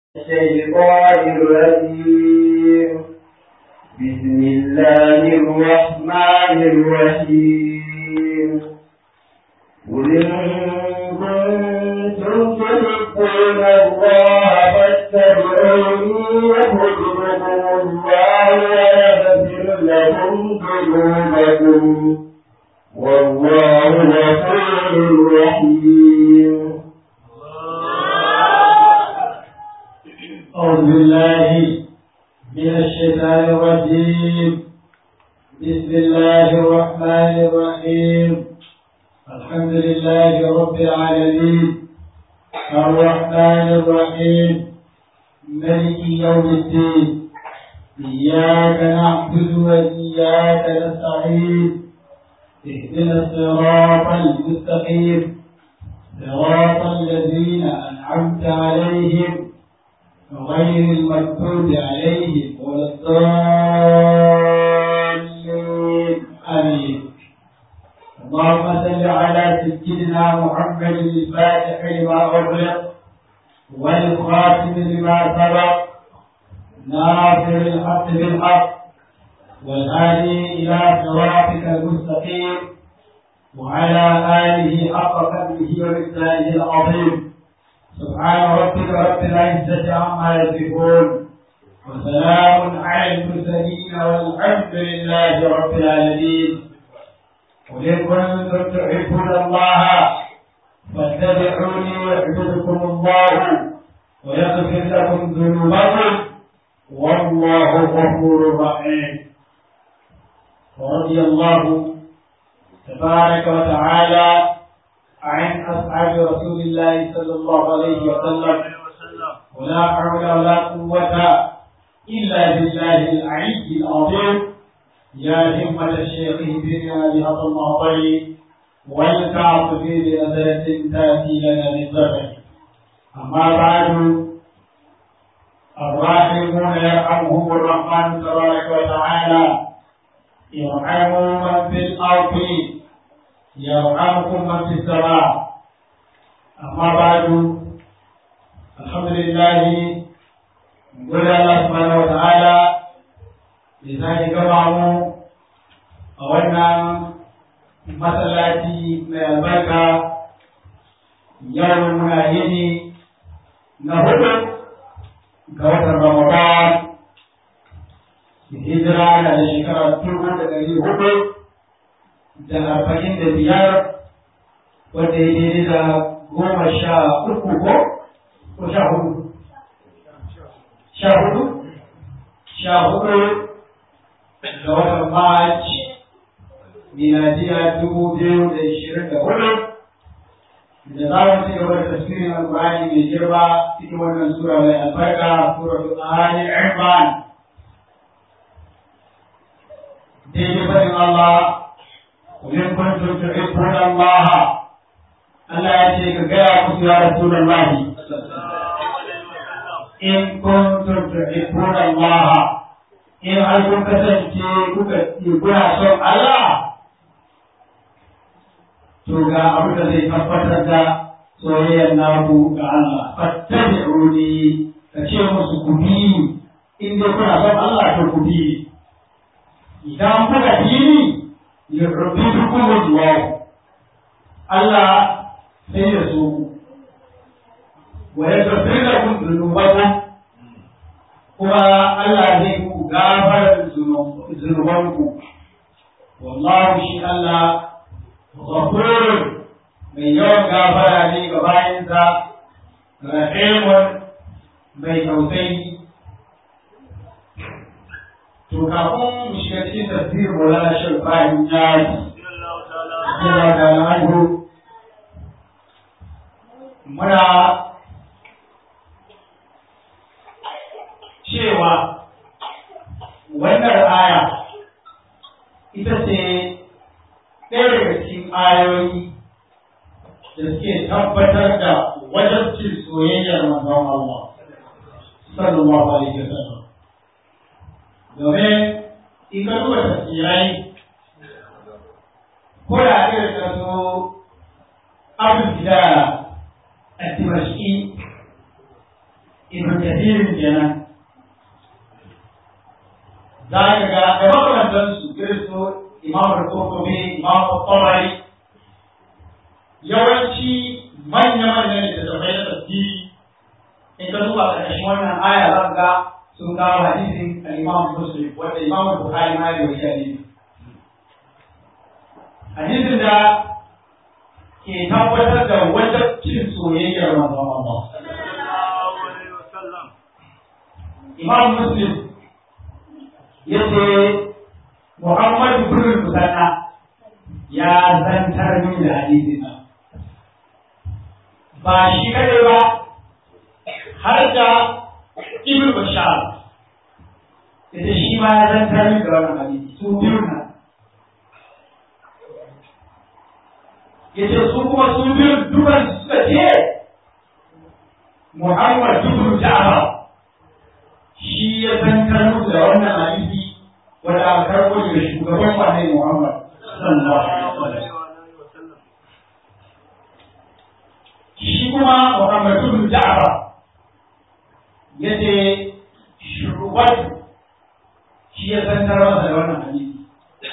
الشيطان الرجيم بسم الله الرحمن الرحيم قل إن كنتم تحبون الله فاتبعوني يحببكم الله ويغفر لكم ذنوبكم والله غفور رحيم أعوذ بالله من الشيطان الرجيم بسم الله الرحمن الرحيم الحمد لله رب العالمين الرحمن الرحيم ملك يوم الدين إياك نعبد وإياك نستعين اهدنا الصراط المستقيم صراط الذين أنعمت عليهم غير المكتوب عليهم ولا الضالين آمين اللهم صل على سيدنا محمد الفاتح لما أغلق والخاتم لما سبق ناصر الحق بالحق والهادي إلى صراطك المستقيم وعلى آله حق قدره ومثاله العظيم سبحان ربك رب العزة عما يصفون وسلام على المرسلين والحمد لله رب العالمين قل إن كنتم تحبون الله فاتبعوني يحببكم الله ويغفر لكم ذنوبكم والله غفور رحيم ورضي الله تبارك وتعالى عن أصحاب رسول الله صلى الله عليه وسلم ولا حول ولا قوة إلا بالله العلي العظيم يا همة الشيخ اهدنا بهذا المعطي والكعب في بنزلة تأتي لنا بالزمن أما بعد الراحمون يرحمهم الرحمن تبارك وتعالى يرحموا من في الأرض يرحمكم من في السماء أما بعد الحمد لله نقول الله سبحانه وتعالى لذلك جمعه أولنا masallaci mai albarka yau muna yini na hudu ga watan Ramadan hijira na da shekara dubu da ɗari hudu da arba'in da biyar wanda ya daidai da goma sha uku ko ko sha hudu sha hudu sha hudu ga watan march miladiya dubu biyu da ishirin da hudu da za mu ci gaba da tafsirin alƙur'ani mai girma cikin wannan sura mai albarka suratul ali imran daidai faɗin Allah وإن كنتم تحبون الله ألا يأتيك غير يا رسول الله إن كنتم تحبون الله إن أنتم كسنتي كنا صوم الله to ga abin da zai tabbatar da soyayyar naku ga Allah fattabi'uni ka ce musu ku bi in dai kuna son Allah to ku bi idan kuka bi ni yuhibbukum Allah Allah sai ya so ku wa yaghfir lakum dhunubakum kuma Allah zai ku gafara zunubanku wallahu shi Allah ghafurun mai yawan gafara ne ga bayansa rahimun mai tausayi to kafin mu shiga cikin tafsir Maulana Sheikh Ibrahim Yadi yana da al'adu muna cewa wannan aya ita ce ɗaya daga cikin ayoyi da suke tabbatar da wajabcin soyayyar manzon Allah sallallahu alaihi wasallam domin in ka duba tafsirai ko da irin da su abin gida a dimashki ibn kathirin kenan za ka ga da makamantansu irin su imam al-qurtubi imam al-tabari yawanci manya-manyan littattafai na tafsiri in ka duba ƙarƙashin wannan aya za ka ga sun kawo hadisin al-imam muslim wanda imam al-bukhari ma ya rawaita ne hadisin da ke tabbatar da wajabcin soyayyar manzon Allah imam muslim yace muhammad ibn musanna ya zantar min da hadisin nan ba shi kadai ba har da ibn bashar yace shi ma ya zantar min da wannan hadisi su biyu nan yace su kuma su biyu dukan suka ce Muhammad ibn Ja'far shi ya zantar musu da wannan hadisi wanda aka karɓo daga shugaban wannan Muhammad sallallahu alaihi wasallam shi kuma Muhammad ibn Ja'far yace shugaban shi ya zantar masa da wannan hadisi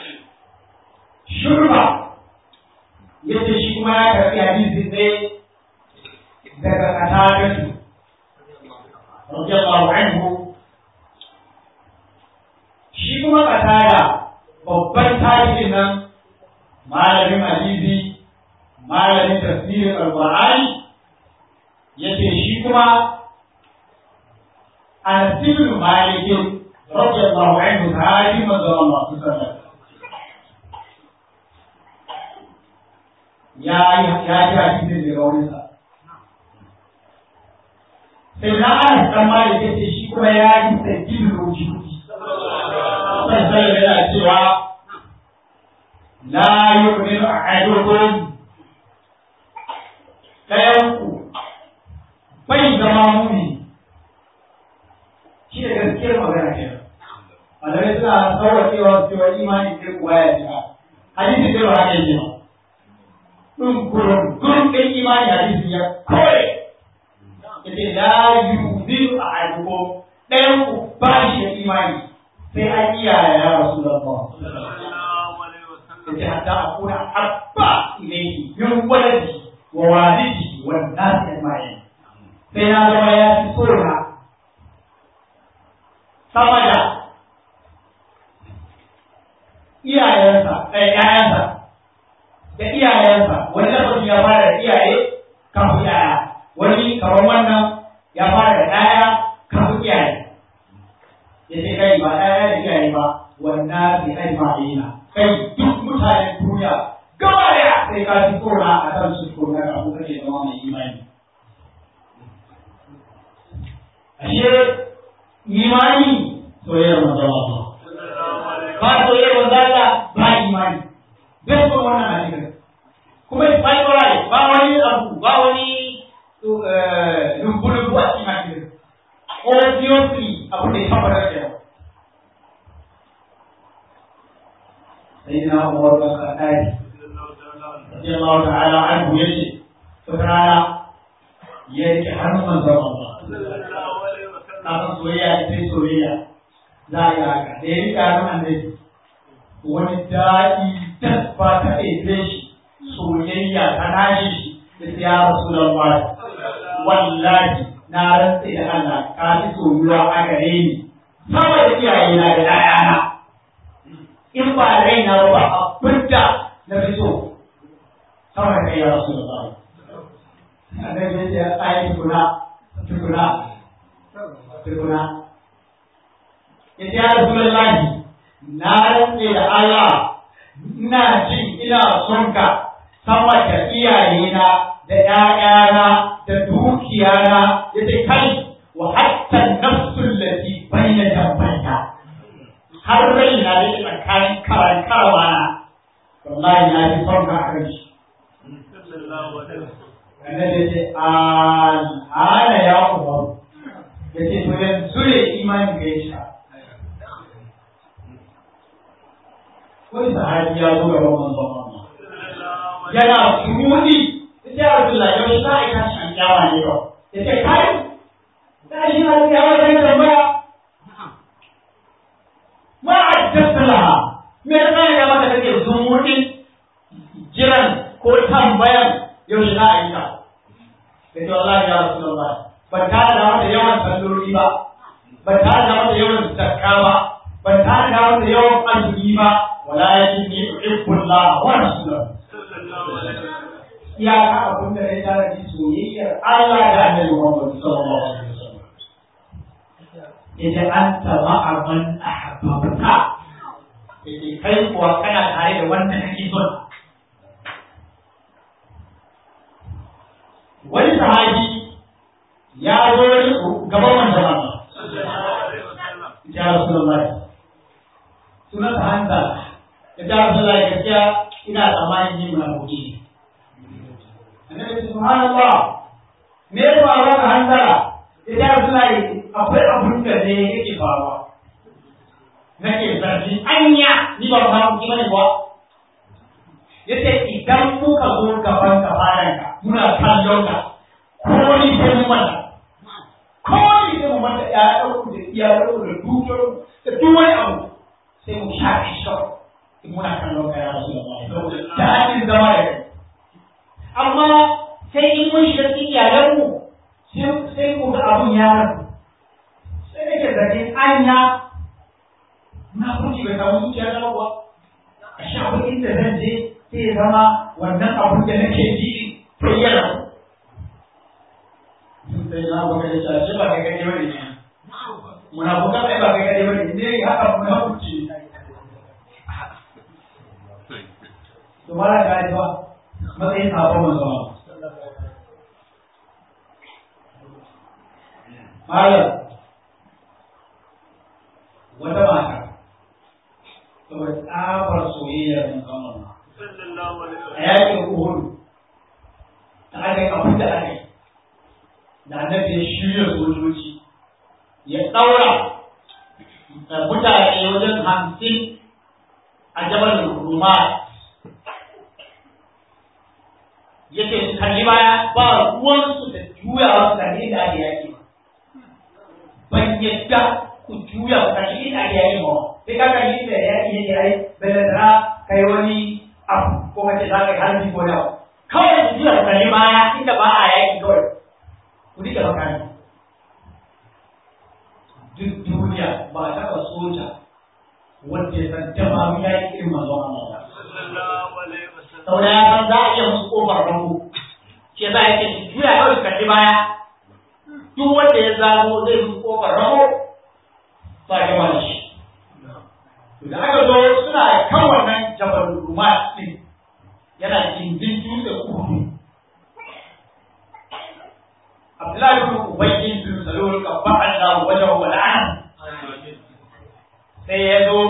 shurba yace shi kuma ya karɓi hadisin ne daga katadatu radiyallahu anhu shi kuma katada babban tarihin nan malamin hadisi malamin tafsirin alqur'ani yace shi kuma Anas ibn Malik radiyallahu anhu sahabi manzo Allah sallallahu alaihi wasallam ya yi ya ji hadisin daga wurinsa sai na ana dan malik yace shi kuma ya yi sakin rujuti sai sai yana cewa la yu'minu ahadukum dayan ku bai zama muni shi da gaskiyar magana kenan malamai suna sauwaƙewa cewa imani sai kuwa ya shiga hadisi sai ba haka yake ba ɗin kurun ɗin imani hadisi ya kore yace la yuziru ahadukum ɗayan ku ba shi da imani sai an iya ya rasulullah yace hatta akuna habba ilayhi min waladi wa walidi wa nasi ajma'in sai na zama ya fi tsora sama da iyayensa ɗaya ƴaƴansa da iyayensa wani lafazi ya fara da iyaye kafin yaya wani kamar wannan ya fara da ɗaya kafin iyaye ya ce kai ba ɗaya da iyaye ba wannan bai kai ba yana kai duk mutanen duniya gaba daya sai ka fi tsora a kan su tsora kafin kake zama mai imani ashe imani soyayyar manzon Allah ba soyayyar manzon Allah ba imani bai son wannan hadisin kuma bai tsorai ba wani abu ba wani lumbu-lumbu a cikin hadisin obviously abu da ya tabbatar da yawa sai na umar da kadari radiyallahu ta'ala anhu yace wata rana ya rike hannun manzon Allah kafin soyayya sai soyayya za a yi haka da ya rike hannun annabi wani daɗi tasba ta ɗaiɗe shi soyayya ta nashi shi da ya rasu da wallahi na rantse da Allah ka fi soyuwa a gare ni sama da iyaye na da ɗayana in ba raina ba ba abin da na fi so sama da kai ya rasu da Allah annabi ya ce ai tukuna tukuna tukuna ya ce ya rasu da na rantse da Allah ina jin ina son ka sama da iyayena da ‘ya'yana da dukiyana ya ce kai wa hatta nafsun lati bayna jambaita har raina da ke tsakanin karan karawa na wallahi na fi son ka a kan shi annabi ya ce al'ana ya kuma ya ce to yanzu ne imanin ka ya shiga wani sahabi ya zo gaban manzon Allah yana suruni ya ce Rasulullah yau za a yi tashi an kyawa ne ba ya ce kai da shi na ya wata tambaya ma addasta laha me yasa ya mata kake zumuɗin jiran ko tambayan yaushe za a yi ta da ce wallahi ya rasu da ban tare da mata yawan salloli ba ban tare da mata yawan zakka ba ban tare da mata yawan arziki ba wala yakin ni uhibbullah wa rasulahu iyaka abin da ya tare da soyayyar Allah da Annabi Muhammad sallallahu alaihi wasallam yace anta ma'a man ahabbaka yace kai kuwa kana tare da wanda kake son wani sahabi ya zo gaban manzon Allah ya Rasulullah sunan ta hanta ya ta Rasulullah gaskiya ina tsammanin yin munafiki annabi subhanallah me ya faru da hantara ya ta Rasulullah akwai abun da ne yake faruwa nake zargi anya ni ba munafiki bane ba yace idan muka zo gaban kafaranka muna kallon ka ko ni sai mun mata ko ni sai mun mata ya dauku da iya dauku da dukiyar da duk wani abu sai mu shafe shi kawai in muna kallon ka ya rasu da ta hanyar zama da kai amma sai in mun shiga cikin iyalanmu sai mu ga abun ya rabu sai nake zargin anya na kuci bai samu zuciya na ba a sha inda zan je sai ya zama wannan abun da nake ji sai ya rabu sai na baka da shashe ba kai gani wani ne munafukan ai ba kai gani wani ne haka munafuci to mala ga ba matsayin sabon manzo malam wata mata saboda tsabar soyayyar musamman a yakin uhudu da aka yi abin da aka yi da annabi ya shirya sojoji ya ɗaura da mutane wajen hamsin a jabal ruma ya ce su kalli baya ba ruwansu da juya wasu kalli da ake yaki ba ban yadda ku juya ku kalli da ake yaki ba sai ka kalli da yaki yake ai balantana kai wani abu ko kace za ka yi harbi ko da kawai ku juya ku kalli baya inda ba a yaki kawai ku rike makami duk duniya ba a taɓa soja wanda ya san dama mu ya yi irin manzon Allah ba. Saboda ya san za a iya musu ƙofar rango. Shi yasa yake su juya kawai su kalli baya. Duk wanda ya zago zai musu ƙofar rango ba ya gama da shi. Da aka zo suna kan wannan jabal Rumat ɗin yana gindin dutse uku Abdullahi bin Ubayy bin Salul ka fa'ala wajen wal'an sai ya zo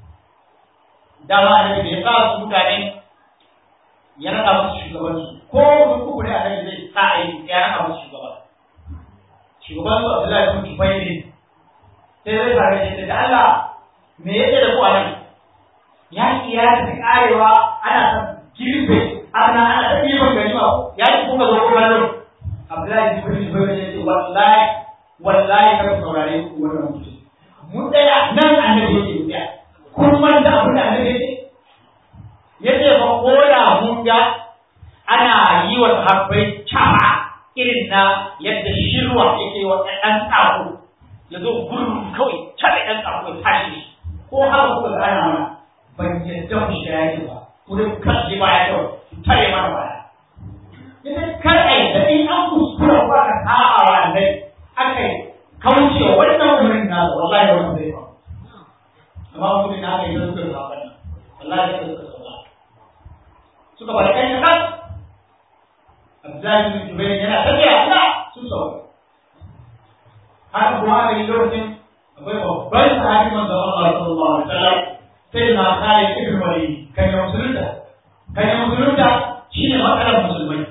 dama annabi da ya sa su mutane ya rada musu shugabanci ko mutum uku ne annabi zai sa a yi ya rada musu shugaba shugaban su Abdullahi bin Ubayy ne sai zai fara shi da Allah me yake da ku a nan ya ki ya tafi karewa ana ta girbe ana ana ta ɗiban ganima ya ki kuka zo kuma nan Abdullahi bin Zubair ya ce wallahi wallahi kar saurare ku wannan mutum. Mun tsaya nan annabi yake mu tsaya. Kun manta abin da annabi yake? Yace fa ko da mun ga ana yi wa sahabbai caba irin na yadda shirwa yake wa ɗan tsako ya zo gurin kawai cabe ɗan tsako ya tashi ko haka kuka ga ana mana ban yadda ku shiga yaki ba ku dai kashi baya kawai ku tare mana baya idan kar a yi da in an kuskura ko aka sa'a wa annai aka yi kauce wa wannan umarnin na da wallahi wannan zai faru amma mutum na aka yi da suka zaɓa nan wallahi da suka sauka suka bada kai kan Abdullahi bin Jubair yana tafiya ina sun sauka haka kuma aka yi lokacin akwai babban sahabi manzo Allah sallallahu alaihi wasallam sai na Khalid ibn Walid kan ya musulunta kan ya musulunta shine matsalar musulmai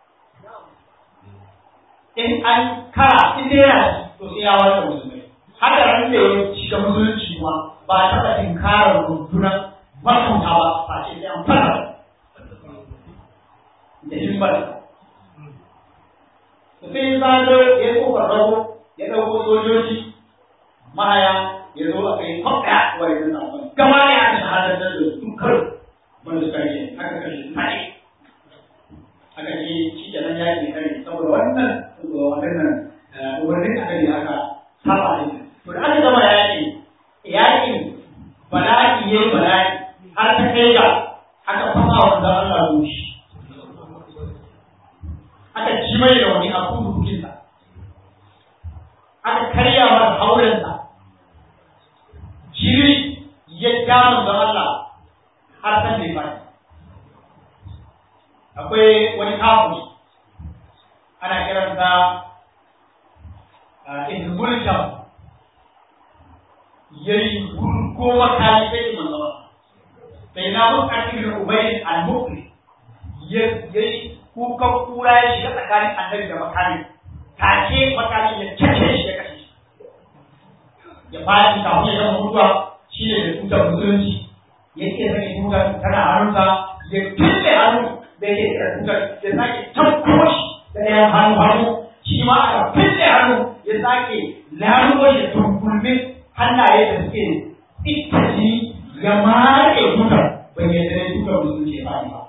in an kara in dai yana to sai ya wata musulmai haka ran da ya shiga musulunci ma ba a taɓa tinkarar rundunar makunta ba ba ce sai an fara da himbar sai ya zago ya yi kofar rago ya ɗauko sojoji mahaya ya zo a kai kwakwa wa ya zana wani gama ne aka shahadar da su karo wanda suka yi aka kashe tare aka ce shi ke nan yaƙi kare saboda wannan wannan umarnin aka ne aka saba ne to da aka gama yaƙi yaƙin bala'i ya yi bala'i har ta kai ga aka fasa wa da Allah goshi aka ci mai da wani a kudu dukinsa aka karya masa haurensa jiri ya kama da Allah har san da ya akwai wani kafin ana kiransa ibn mulkam yayi ko makali sai da manzo sai na mun akil ubay al-mukri yayi kuka kura ya shiga tsakanin annabi da makali take makali ya kace shi ya kashe shi ya fara kafin ya gama mutuwa shi ne da tutar musulunci yake sake tutar tana hannunsa ya tulle hannu da yake da tutar ya sake tabbo shi da ɗayan hannu hannu shi ma aka fille hannu ya sake lalubo shi tunkulmin hannaye da suke ittaci ya maƙe tutar bai yadda ne tutar musulunci ba ba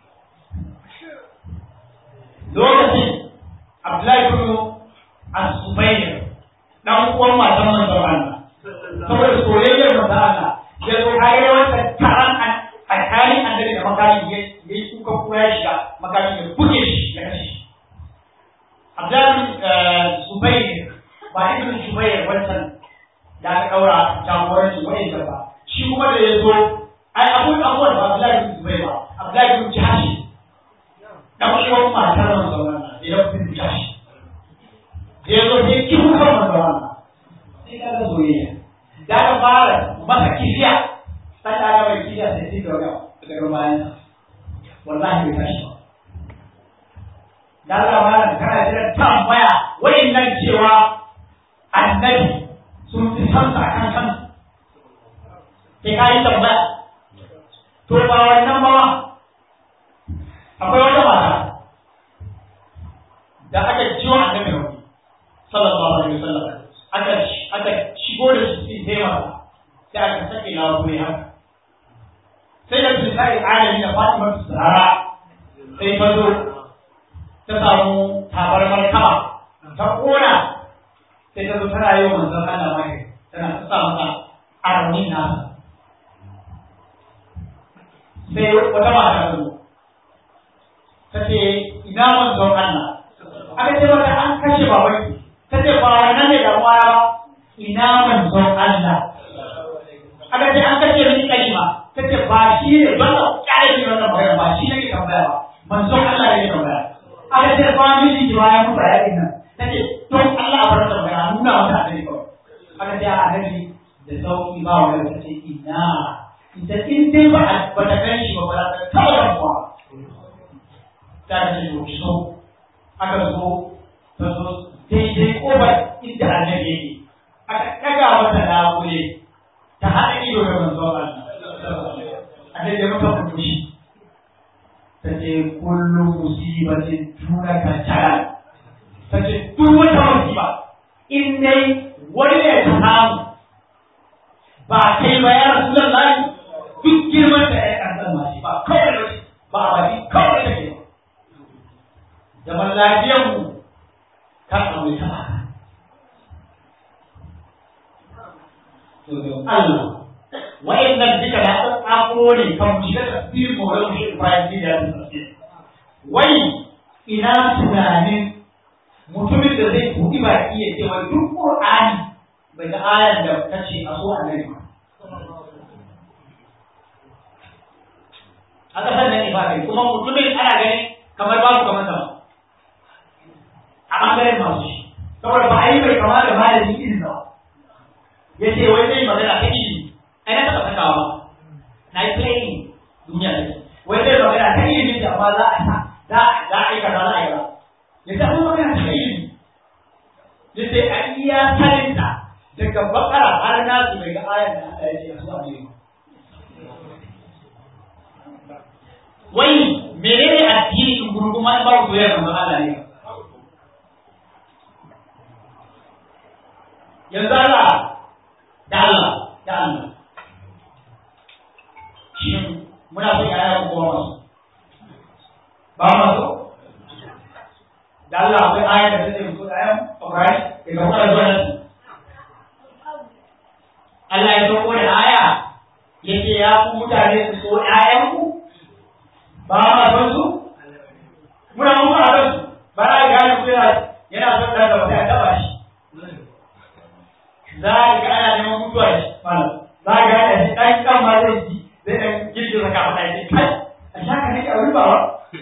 lokacin Abdullahi bin As-Subayr dan uwan matan manzon Allah saboda soyayyar manzon Allah ya zo har wata taron tsakanin annabi da makami ya yi kuka kura ya shiga makami ya buge shi ya kashe shi Abdullahi Zubair ba ibn Zubair wancan da aka daura jagoranci wa'in ba shi kuma da ya zo ai abun abuwan ba Abdullahi bin Zubair ba Abdullahi bin Jahashi dan uwan matar manzon Allah ya bin Jahashi da ya zo sai kihu kan manzon Allah sai ka ga soyayya da ka fara masa kifiya sai ka ga mai kifiya sai sai ka ga daga bayan wallahi bai tashi ba da Allah ma kana jira tambaya wayannan cewa annabi sun fi san sa kan kan sai ka yi tambaya to ba wannan ba akwai wata mata da aka ciwo annabi rauni sallallahu alaihi wasallam aka aka shigo da shi cikin taimaka sai aka sake lawa gure haka sai da bisa alami da Fatima Zahra sai ta zo ta samu tabarmar kaba ta kona sai ta zo tana yi wa manzon Allah mai tana ta sa masa armin nasa sai wata mata ta zo ta ce ina manzon Allah aka ce mata an kashe babanki ta ce ba wannan ne da ba ina manzon Allah aka ce an kashe mini kalima ta ce ba shi ne don ka kare ni wannan magana ba shi ne ke tambaya ba manzon Allah ne ke tambaya aka ce ba miji ki bayan mutu a yakin nan ta ce don Allah a bar tambaya nuna mata annabi kawai aka ce a annabi da sauki ba wani ta ce ina ita in dai ba ba ta gan shi ba ba ta taɓa damuwa ta ce to ki so aka zo ta zo daidai kofar inda annabi yake aka ɗaga mata labule ta haɗa ido da manzon Allah annabi ya mata kurkushi ta ce kullu musibatin tuna ka tara ta ce duk wata musiba in dai wani ne ta samu ba kai ba ya rasu lallai duk girman da ya ƙarfin masu ba kawai da ba a baki kawai da ke zaman lafiyar mu kan aure ta ba Allah wa'annan duka da an tsako ne kan mu shiga tafsirin mu wani shi Ibrahim da ya tafsir wai ina tunanin mutumin da zai buɗi baki ya ce wai duk Qur'ani bai ga ayar da ta ce a so annabi ba a ƙasar nan ibadai kuma mutumin ana ganin kamar babu kamar sama a ɓangaren masu shi saboda ba a yi mai kama da malami irin ba ya ce wai zai magana ta ilimi ai na taɓa sakawa ba na yi playing duniya da wai zai magana ta ilimi da amma za a sa za za a yi kaza za a yi ba ya ce abin magana ta ilimi ya ce a iya saninta daga bakara har nasu bai ga ayar da Allah ya ce a zuwa ne wai menene addini in gurguma in ba ku soyayya manzon Allah ne yanzu Allah da Allah da Allah shin muna son yaya ko ba masu ba masu da Allah akwai aya da take mutu da ayan Ibrahim daga fara zuwa nan Allah ya sauko da aya yace ya ku mutane su so ƴaƴanku ba ma son su muna mun ba son su ba na gane ku yana yana son da gaba sai a taba shi za ka ga ana neman mutuwa shi malam za ka ga shi dan kan ma zai ji zai dan girgiza ka fada shi kai a shaka nake a wuri ba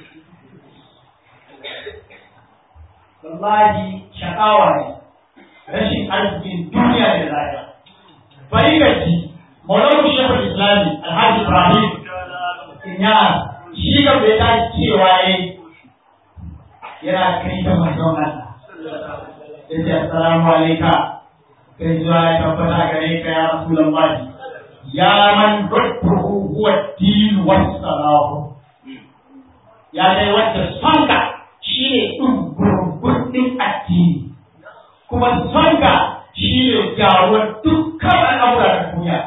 wallahi shakawa ne rashin arzikin duniya da lafiya bari ga ji maulana shekul islami alhaji ibrahim inyas shi ga bai ta cewa yayi yana kai ta manzon Allah yace assalamu alayka kai zuwa ya tabbata gare ka ya rasulullahi ya man rubbuhu huwa din wa salahu ya dai wanda sonka shine ɗin addini kuma sonka shine gyaruwar dukkan al'amura da duniya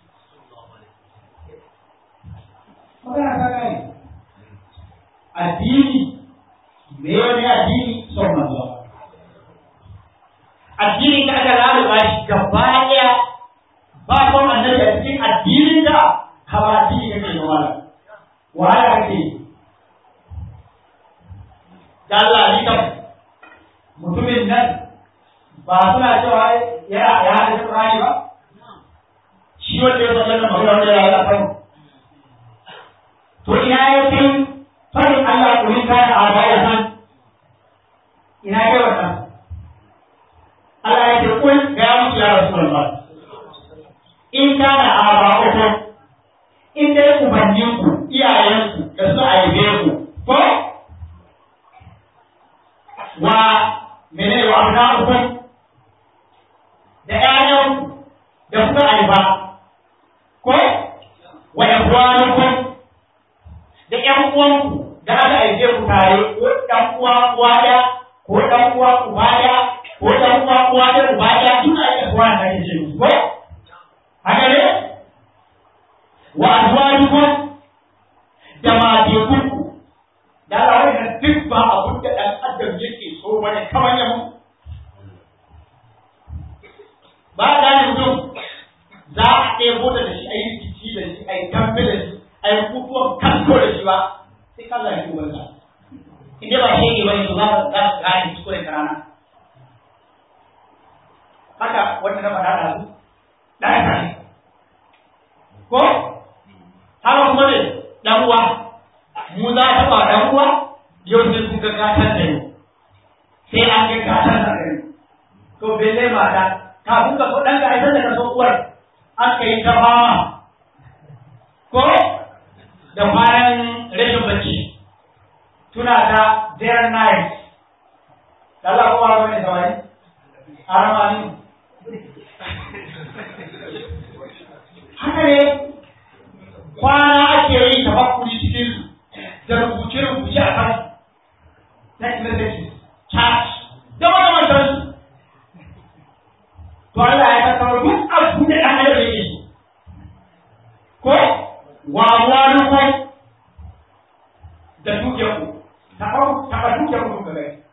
magana ta gane addini me ne addini son manzo addini da aka lalaba shi gaba ɗaya ba son annabi a cikin addinin da hawa addini kake da wala wahala kake da Allah ni kam mutumin nan ba suna cewa ya ya da Qur'ani ba shi wanda ya san magana wanda ya Allah kan to ina ya kai fadin Allah kullum kana a baya san ina kai wannan Allah ya ce kul ga musu ya Rasulullah in kana aba'ukum in dai ubanninku iyayenku da su aibe ku ko wa mene wa abna'ukum da ƴaƴanku da kuka aiba ko wa ikhwanukum da ƴan uwanku da aka aike ku tare ko ɗan uwa uwa ɗaya ko ɗan uwa uba ɗaya ko ɗan uwa uwa ɗaya uba ɗaya duka ake kuwa da ake ce musu ko haka ne wa azwajukum da matekunku da Allah wannan duk ba abun da ɗan adam yake so bane kamar ya mutu ba da ne mutum za a ɗebo da shi a yi rikici da shi a yi kamfe da shi a yi kutuwan kanko da shi ba sai ka zai ubansa inda ba shi yake bane to za ka za ka gane kuskuren karana haka wanda na faɗa da su ɗaya ka ne ko haka kuma ne ɗan uwa mu za ta ba ɗan uwa yau sai kun ga gatan da yau sai an ga gatan da yau to bele mata kafin ka so ɗan ka haifar da ka so uwar an ka yi ta fama ko da bayan rashin bacci tuna ta dare night da Allah ko wani mai samari arama ne haka ne kwana ake yi tafakkuri cikin da rubuce-rubuce a kan text messages chat da makamantar su to Allah ya tattara duk abu da ɗan adam yake so ko wa walukum da dukiyarku taɓa taɓa dukiyarku ga gai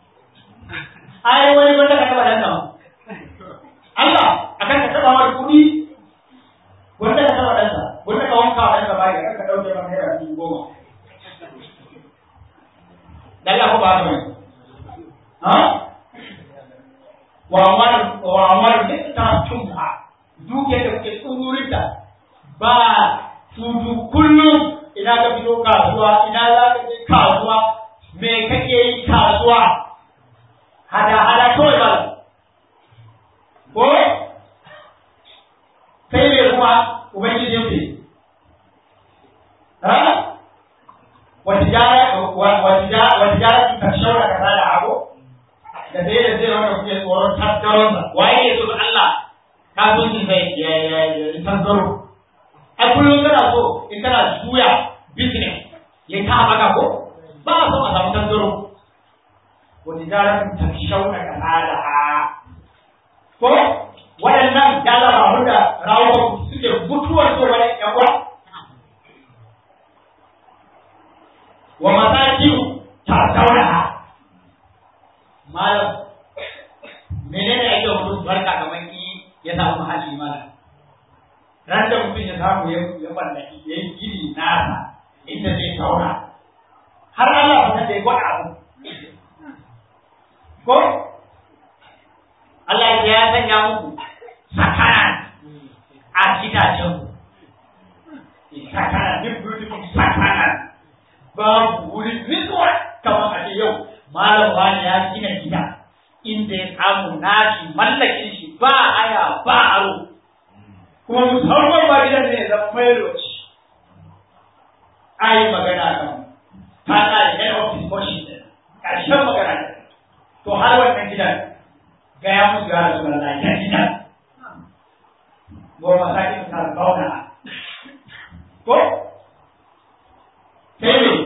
ai wani wanda ka taɓa dan sama Allah akan ka taɓa wani kuɗi wanda ka taɓa ɗansa wanda ka wanka wa ɗansa baya ka ɗauke maka naira dubu goma Allah ko ba ta mai ha wa amwal wa amwal ta tumha dukiyar da kuke tsururinta ba tutu kullum ina ka fito kasuwa ina za ka je kasuwa me kake yi kasuwa hada hada kawai ba ko kai ne kuma ubangiji yake ha watijara watijara ta shaura kaza da abu da sai da sai wanda kuke tsoron tattaronsa waye ne so Allah kasuwancin sai ya ya ya tattaro ai kullum kana so in kana juya business ya ta maka ko ba a so a samu tattaro wani jarar ta shauna ka tsada a ko rawo suke mutuwar so wani yan uwa wa masakiyu ta daura malam menene ake mutum barka kamar ki ya samu mahalli malam ran da mutum ya samu ya ya mallaki ya yi gini nasa inda zai tauna har Allah ba ta gwada abu ko Allah ya sanya muku sakana a gidajen ku sakana duk beautiful sakana babu wurin nutsuwa kamar a ce yau malam wani ya gina gida inda ya samu nashi mallakin shi ba aya ba aro kuma musamman ba gidan ne zama mai roci ai magana kan ta ƙari head of discussion ɗin ƙarshen magana ne to har wannan gidan gaya musu ya rasu da ya gidan goma sakin ta zauna ko sai ne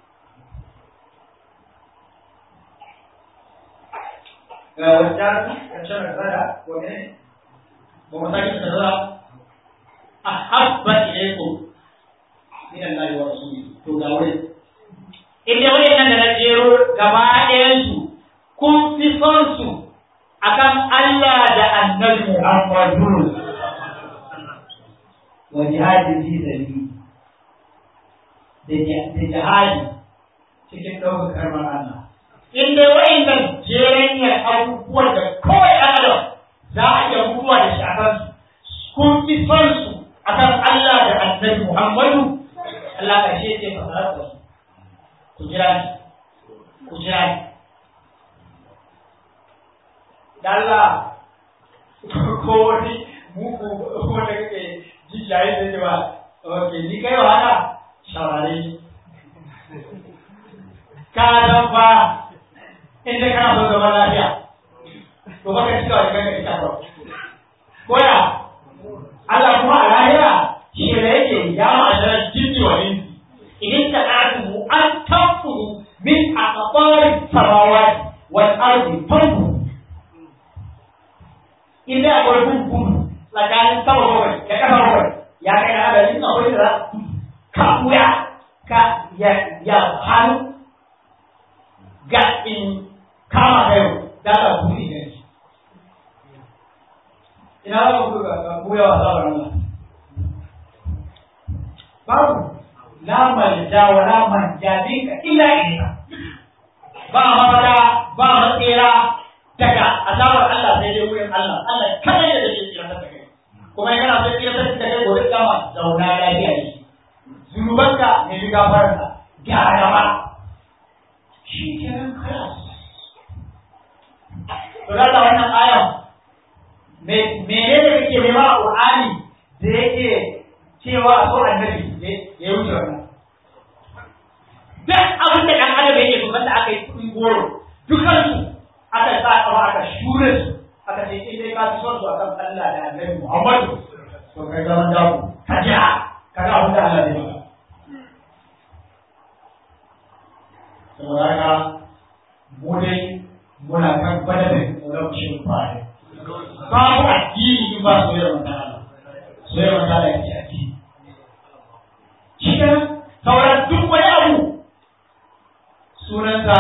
ga wajen ƙarshen da ko ne goma sakin ta zauna ahabba ilaykum min Allah wa rasulihi to ga wurin inda wayannan da na jero gaba ɗayan su kun fi son su akan Allah da Annabi Muhammadu wa jihadin fi sabili da jihadi cikin ɗaukar karbar Allah inda wayannan jeranyar abubuwan da kawai ɗan adam za a iya mutuwa da shi a kansu kun fi son su akan Allah da annabi Muhammadu Allah ka ce ce fa sarar da su ku jira ni ku jira ni da Allah ko wani muku wanda kake ji jaye da cewa ok ni kai wa haka shawari ka dan fa inda kana so zama lafiya to baka cika wa kanka ita ko koya Allah kuma a lahira shi ne yake ya ma'anar jinni wa insi idan ta ƙatu an tanfuru min a ƙaɓarin samawati wal ardi tanfuru inda akwai gun gudu tsakanin sama bakwai da ƙasa bakwai ya kai na adadin akwai da ka wuya ka ya ya hannu ga in kama da yau da ka buɗe da shi ina za ku ga buya wa sabar Allah babu la malja wa la manja dinka illa ilayka ba mafada ba matsira daga azabar Allah sai dai wurin Allah Allah kada ya dace tsira ta kai kuma yana so tsira ta kai gobe kama zauna lafiya ne zunubanka ne bi gafararsa gyara ma shi kenan kalas to da wannan ayan menene kake nema a Qur'ani da yake cewa a so annabi ya wuce wannan duk abin da kan adam yake kuma da aka yi kudin goro dukan su aka sa kafa aka shure su aka ce in dai ka fi son su akan Allah da annabi Muhammadu to kai zaman dawo ka jira ka ga abin da Allah zai maka saboda haka mu dai muna kan badalin tsoron shi fare babu addini in ba soyayyar manzon Allah soyayyar manzon Allah yake addini shi kan sauran duk wani abu sunansa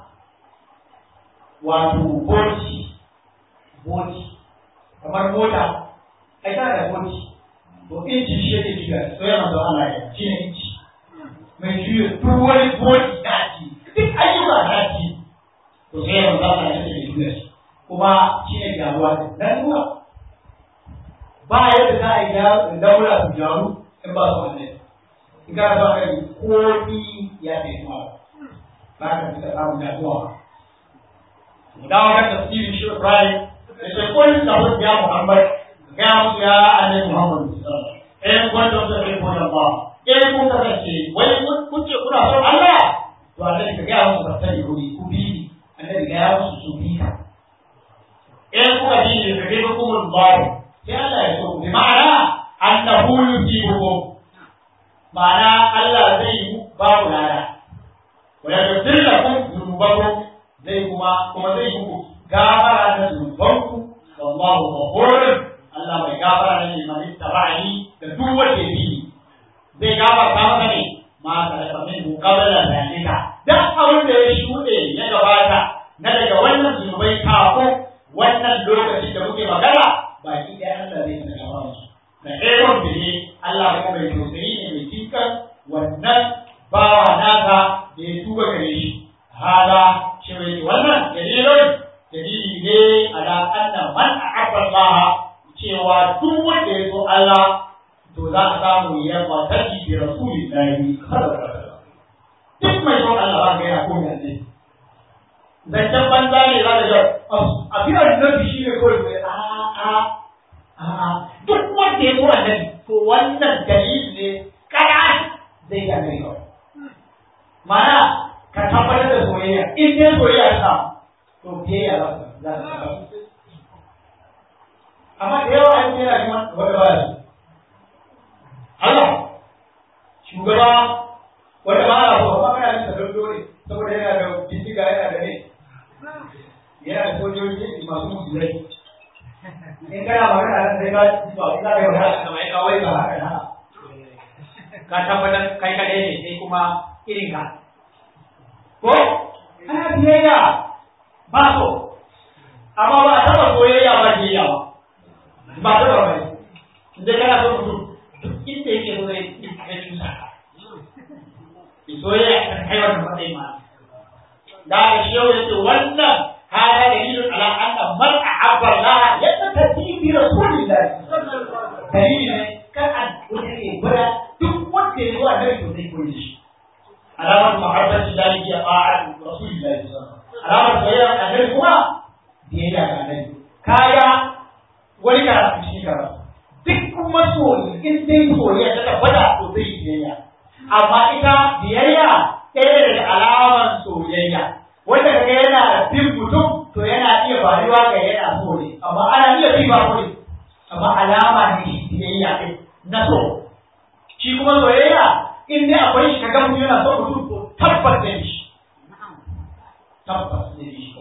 wato boti boti kamar mota ai tana da boti to inci shi yake shiga soyayyar manzon Allah ya shi ne inci mai juya duk wani boti na addini duk ayyuka na addini to soyayyar manzon Allah ya ce juya shi kuma shi ne gyaruwa da ruwa ba yadda za a yi daura su gyaru in ba su annabi in ka ba ka yi komi ya fi kuma ba ka fi samun gyaruwa mu dawo kan tafsirin shi Ibrahim da ce kun da wani ya Muhammad ga musu ya annabi Muhammad eh wanda su ne ko ba eh kun kasance wai kun ce kuna son Allah to annabi ka ga musu fasari ko ku bi annabi ga musu su bi ka in kuka bi ne kake ba kuma bari sai Allah ya so bi ma'ana annahu yusibukum ma'ana Allah zai yi ba ku lada wa yaghfir lakum dhunubakum zai kuma kuma zai muku gafara da zunubanku wallahu ghafurun Allah mai gafara ne liman baki ɗaya Allah zai ta gaba musu da ɗayan bihi Allah kuma mai tausayi ne mai kinkan wannan bawa nasa da ya tuba gare shi hada shi mai wannan dalilin dalili ne ala anna man ahabba Allah cewa duk wanda ya so Allah to za a samu ya kwataki bi rasulillahi duk mai son Allah ba ga yana ko ne zancen banza ne za ka ga a fi annabi shi ne kawai mai a a a duk wanda ya so annabi to wannan dalili ne kada zai ga gari kawai mana ka tabbatar da soyayya in dai soyayya ta to biyayya za ka za ka amma da yawa an yana shi wanda ba su Allah shugaba wanda ba a so amma kana yin sadar dole saboda yana da bindiga yana da ne yana da sojoji masu musulai in kana magana nan sai ka ba ku za ka yi magana kamar ya kawai ba haka na ka tabbatar kai kadai ne sai kuma irin ka ko ana biyayya ba so amma ba a taba soyayya ba biyayya ba ba ta ba bai inda kana so mutum duk inda yake so zai ya cusa ka soyayya kan kai wannan matsayin ma da shi yau yace wannan hada dalilun ala anna man ahabba Allah yattaqi bi rasulillah dalili ne kan an wanda ke gwada duk wanda ya zuwa nan to zai koyi shi alamar mahabbati dalili ya ba'a rasulillah alamar soyayya annabi kuma biyayya ga annabi kaya wani karatu shi karatu duk kuma soyi in dai soyayya ta tabbata to zai biyayya amma ita biyayya ɗaya daga alamar soyayya wanda kaga yana bin mutum to yana iya faruwa ga yana so ne amma ana iya bi ba ne amma alama ne biyayya ɗin na so shi kuma soyayya in dai akwai shi kaga mutum yana so mutum to tabbas ne shi tabbas ne shi ko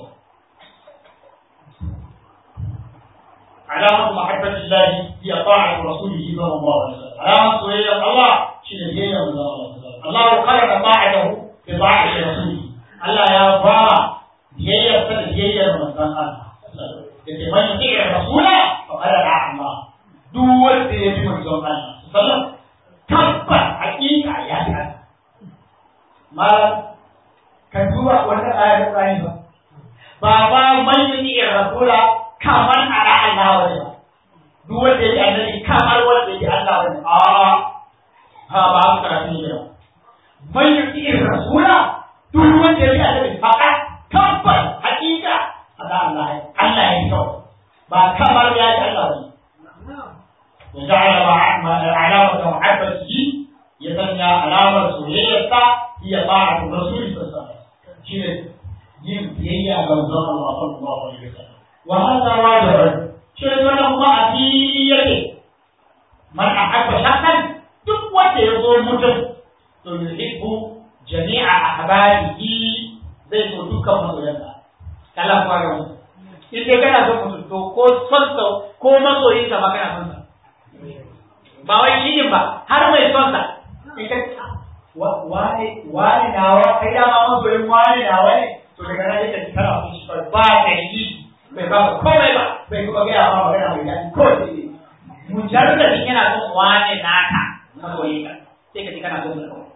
علامة محبة الله هي طاعة رسوله صلى الله عليه وسلم علامة سوية الله شنو هي من الله عليه وسلم الله قرن طاعته بطاعة رسوله الله يا بابا هي يفتح هي من الله yake man yuti rasula faqad ra'a Allah duk wanda ya bi manzon Allah sallam tabbas hakika ya ga mal ka duba wannan ayar Qur'ani ba baba man yuti rasula kamar ala Allah wani ba duk wanda ya bi annabi kamar wanda ya bi Allah wani a ha ba haka karatu ne ba man yuti rasula duk wanda ya bi annabi faqad tabbas hakika ada Allah Allah ya kyau ba kamar ya ji Allah ba وجعل علامة محبته يسمى علامة سورية هي طاعة الرسول صلى الله عليه وسلم شنو yin biyayya ga manzon Allah sallallahu alaihi wasallam wa hadha wajib shi wannan kuma a fili yake man ahabba shakkan duk wanda ya zo mutum to yuhibbu jami'a ahbarihi zai so dukkan masoyansa kala kuma ga mutum in dai kana son mutum to ko son sa ko masoyin sa ba kana son sa ba wai shi ba har mai son sa in ka wani wani nawa kai dama masoyin wani nawa ne to daga nan yake kana son shi ba da yi bai ba komai ba bai kuma gaya ma magana mai daɗi ko sai ne mujarradin yana son wani naka masoyin ka sai ka ji kana son sa kawai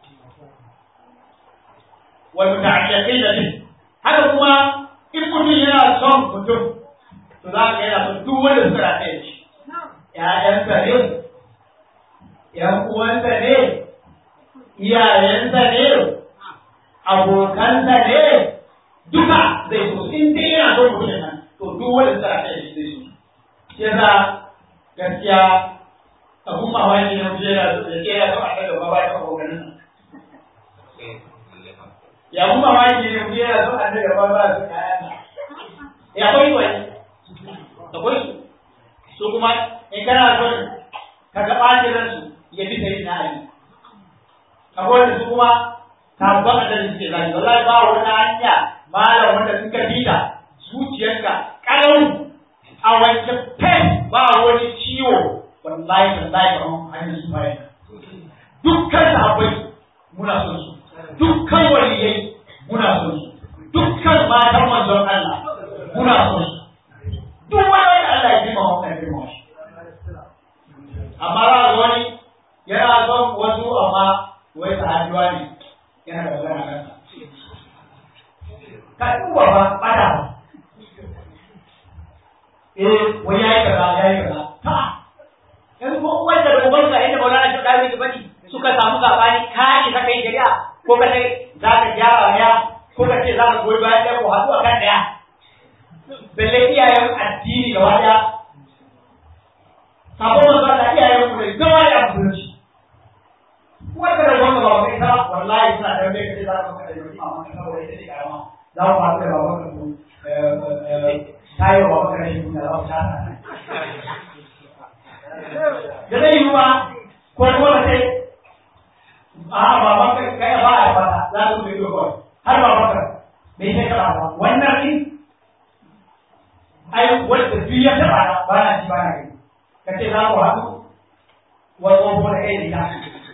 wal muta'alliqin bi haka kuma in mutum yana son mutum to za ka yana son duk wanda suka rataye da shi ‘ya'yansa ne ‘yan uwansa ne iyayensa ne abokansa ne duka zai so in dai yana son mutum nan to duk wanda suka rataye da shi zai so shi yasa gaskiya abun mamaki na mutum yana so ya ce ya so a ta gaba ba ta abokanin nan ya mu mamaki ne mu yana son annabi ba ba su kayan ya akwai wani akwai su su kuma in kana son ka ga ɓacin ransu ya bi sai na ali akwai wanda su kuma sabon annabi suke zaki wallahi ba wani hanya malam wanda suka bita zuciyarka ƙarau a wanke pen ba wani ciwo wallahi wallahi ba hanyar su bayan dukkan sahabbai muna son su dukkan waliyai muna son su dukkan matan manzon Allah muna son su duk wani wanda Allah ya ji ma wannan girma shi amma za ga wani yana son wasu amma wai sahabiwa ne yana da magana kansa ka duba ba bada eh wai yayi kaza yayi kaza ta in ko wanda da ubanka inda Maulana shi da yake bani suka samu sabani ka ki ka kai shari'a ko ka sai za ka gyara ya ko ka ce za ka goyi bayan ɗaya ko haɗu a kan ɗaya balle iyayen addini gaba ɗaya sabon manzo da iyayen ku da gaba da musulunci wanda da wanda ba kai ta wallahi suna da wanda kace za ka maka da yau amma ka saboda ita ce karama za ku haɗu da baban ka ku tayo baban ka shi da za ku tana da zai yi ba ko kuma ka ce a baban ka kai ba a ba za ku yi kawai har baban ka bai sai ka ba wannan din ai wanda duk ya taɓa ba na ci ba na gani ka ce za ku haɗu wa tsoho da kai da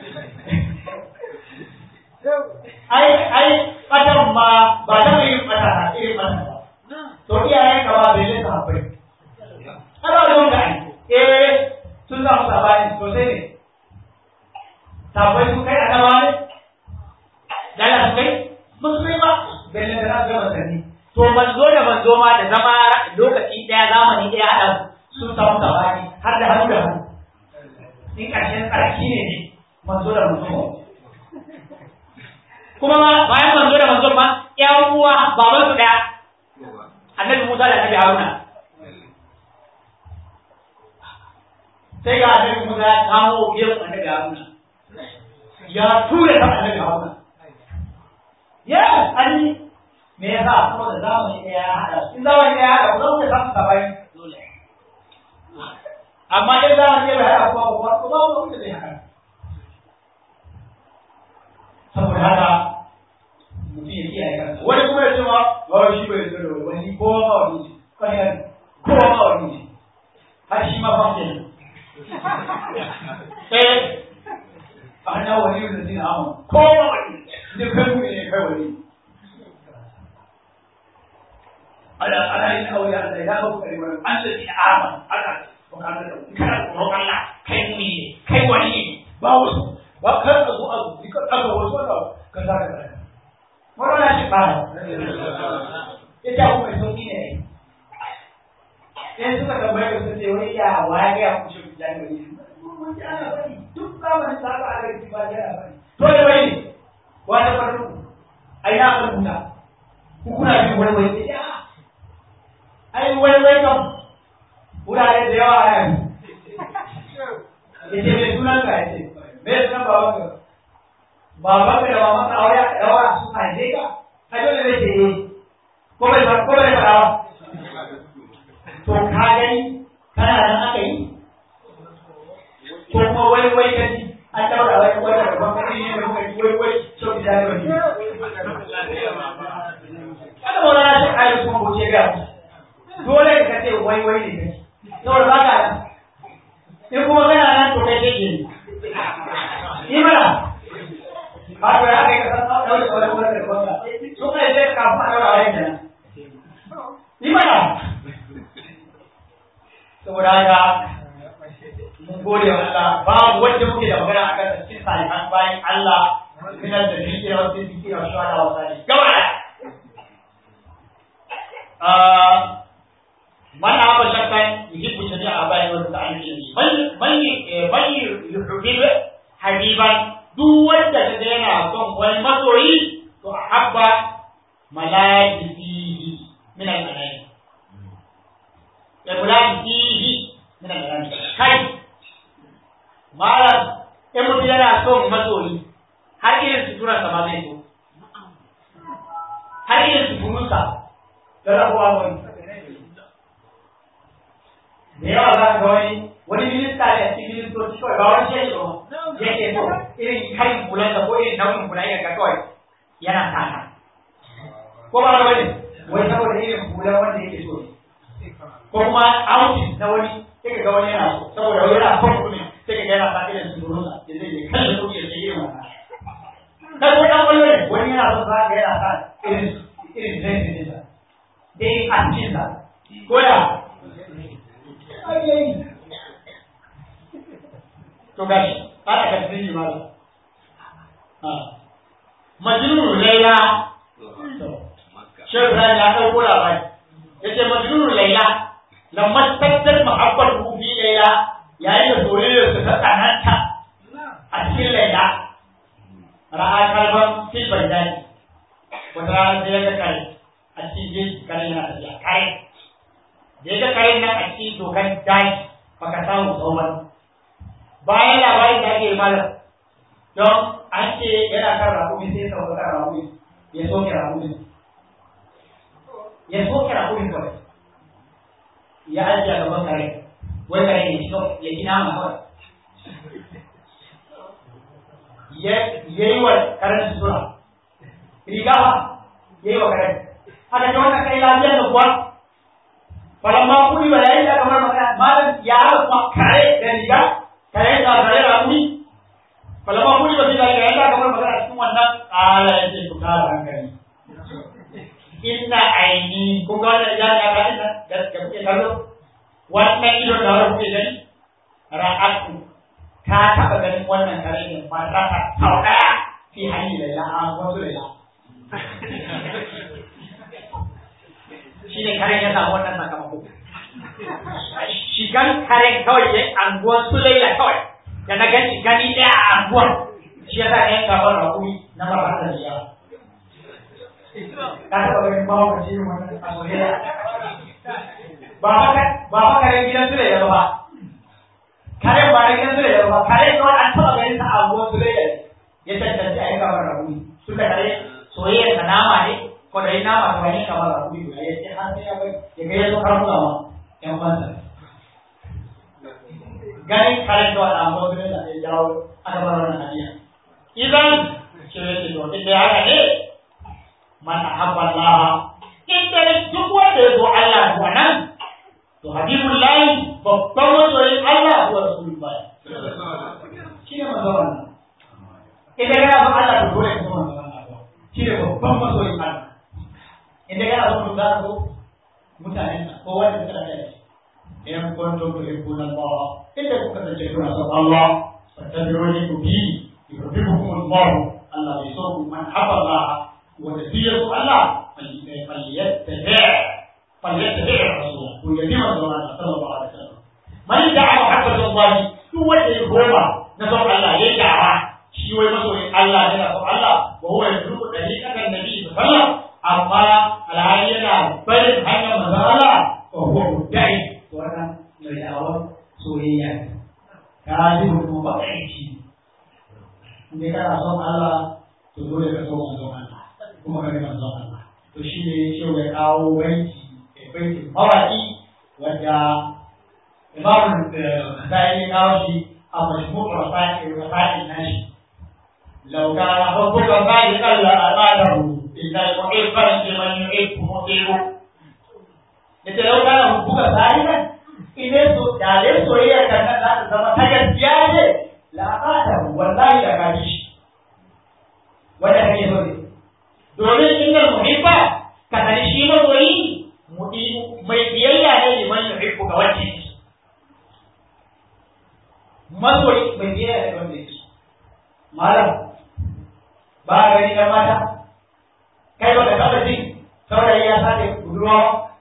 ai ai ɓatan ma ba ta mai yin ɓata na irin ɓata ba to iyayen ka ba bai lissa haɓai ana da wanda ai eh sun samu sabani sosai ne sabai su kai a nawa ne dala su kai ba su kai ba belle da na gaba sani to manzo da manzo ma da zama lokaci daya zamani daya hada sun samu sabani har da hannu da hannu in ƙarshen tsarki ne ne manzo da manzo kuma ma bayan manzo da manzo ma ƴan uwa baban su daya annabi Musa da annabi Haruna sai ga annabi Musa ya kamo biyan annabi Haruna ya tura ta annabi Haruna ya ani me yasa saboda zamani ɗaya ya haɗa in zamani ɗaya ya haɗa ku zama da samun sabani amma in zamani ɗaya bai haɗa kuma kuma ko ba wanda zai haɗa saboda haka mutum ya kiyaye kansa wani kuma ya ce ma ba shi bai zo da wani ko ma wani ne kan yan ko ma wani ne har shi ma fa kenan eh ana wani da zai amma ko ma wani ne kai mu ne kai wani ala ala ina auya Allah ya ba ku kare wani an da ina aman aka ko kana da kana tsoron Allah kai mu ne kai wani ne ba wasu ba kar ka zo a dika aka wasu wanda ka za ka kare wannan shi ba ya ta ku mai sauki ne sai suka tambaye ka sai wai ya waye ya ku shi da ne duk zamanin da aka aka yi ba ya bari to da bai wani farko ai na rubuta ku kuna jin wani wai ya ai wai wai kam wurare da yawa a yanzu yace mai sunan ka yace me sunan baban ka baban ka da maman ka aure aka daura su haife ka ai dole zai ce eh ko bai ko bai fara ba to ka gani kana nan aka yi ko kuma wai wai ka ji an daura wai wai da baban ka ne da muka ji wai wai so ki da wani kada mu rana shi kai kuma ko ce ga dole ka ce wai wai ne kai saboda ba ka in kuma kana nan to kai kake ne ni mana ba to ya kai ka san da wani wani wani da wanda so kai sai ka fa da wani da ni mana saboda haka mun gode wa Allah babu wanda muke da magana akan cikin salihan bayan Allah minan da zikira wasu zikira wa shawara wa sali gaba da من أبى شكا يحب جميع آبائه والمتعلمين من من من يحبب حبيبا duk wanda ka ga yana son wani masoyi to habba malaikatihi min al-malaik ya malaikatihi min al-malaik kai malam in mutum yana son masoyi har irin sutura sa ma zai so har irin suturunsa da rabuwa wani da yawa za ka ga wani wani minista da cikin ministoci kawai ba wani shi ba yake so irin karin kulan da ko irin nauyin kula ya ga kawai yana tata ko ba wani wai saboda irin kula wanda yake so ko kuma outing na wani sai ka ga wani yana so saboda wani yana son kuɗi sai ka ga yana sa irin su rusa da zai je kan da kuɗi ya ce irin wannan kai ko dan wani ne wani yana so za ka yana sa irin irin zai ne da irin askin sa ko ya ai to gashi ana ka tsini mala majnun laila shehu ibrahim ya dauko labari yace majnun laila lamma tattar mahabbatu fi laila yayin da soyayyar ta tsananta a cikin laila ra'a kalban fil bandani wata rana sai ya ga kare a cikin jeji kare yana tafiya kare da ya ga kare nan a cikin dokan daji baka samu tsawon bayan labarin da ake malam don an ce yana kan rakumi sai ya sauka kan rakumi ya soke rakumi ya soke rakumi kawai ya ajiye a gaban kare wai kare ya ci ya ci nama kawai ya yi wa karen sutura riga ba ya yi wa karen haka ce wannan kai lafiyar da kuwa falamma kuli ba yayin da kamar magana malam ya haɗa kuma kare da riga kare da kare da kuni falamma kuli ba sai da yayin da kamar magana cikin wannan ala ya ce ku kara hankali inna aini kun ga wannan ya ga ina da da kuke kallo wannan ido da wani kuke gani ra'atu ta taɓa ganin wannan kare ne marrata sau ɗaya fi hanyar laila a wasu laila shi ne karen ya samu wannan sakamako shigan karen kawai ya anguwan su laila kawai da na gani gani ɗaya a anguwan shi ya sa ɗayan gaban rakumi na marrata da yawa ka taɓa ganin bawa ka ce wannan a soyayya ba fa karen gidan su laila ba karen ba na gidan su laila ba karen kawai an taɓa ganin sa a anguwan su laila ya tantance a yi gaban rakumi tunda kare soyayyar sa nama ne ko da nama ta wani kamar da kuɗi ya ce har sai ya bai ya ga yazo karatu ma yan bansa ganin karen da wannan abu ne da ya jawo aka bar wannan hadiya idan ce yake to inda ya haka ne man ahabba Allah inda duk wanda ya zo Allah to nan to habibullahi babban masoyin Allah wa rasulullahi shi ne manzo wannan idan kana son Allah to dole ka so manzo Allah shi ne babban masoyin Allah inda yana son mutu za so mutanen ko wanda suka da shi in kuntum tuhibbuna Allah inda kuka sace kuna son Allah fattabi'uni ku bi yuhibbukum Allah Allah bai so ku man habba Allah wanda bi ya so Allah falyattabi' falyattabi' rasul ku yabi manzo Allah sallallahu alaihi wasallam man da'a muhabbatu Allah duk wanda ya goma na son Allah ya da'a shi wai masoyin Allah yana son Allah wa huwa yadruku dariqatan nabi sallallahu alaihi wasallam amma alhali yana barin hanyar manzon Allah ko ko mudai wannan mai da'awar soyayya ka ji mutum ba aiki inda kana son Allah to dole ka so manzon Allah kuma ka ga manzon Allah to shi ne shi ya kawo baiti baiti mawaki wanda Imam Nasai ya kawo shi a majmu'ul rasail rasail nashi لو كان حبك صادقا لأطاعته إن المحب لمن يحب مطيع yace lau kana hubbuka sadiqan ine so da dai soyayya kan nan za ta zama ta gaskiya ne la qata wallahi da kaji shi wanda kake so ne domin innal muhibba ka sani shi masoyi mudi mai biyayya ne liman yuhibbu ga wanda yake masoyi mai biyayya ne ga wanda yake malam ba a gani ɗan mata kai ba ka taɓa jin saurayi ya sace budurwa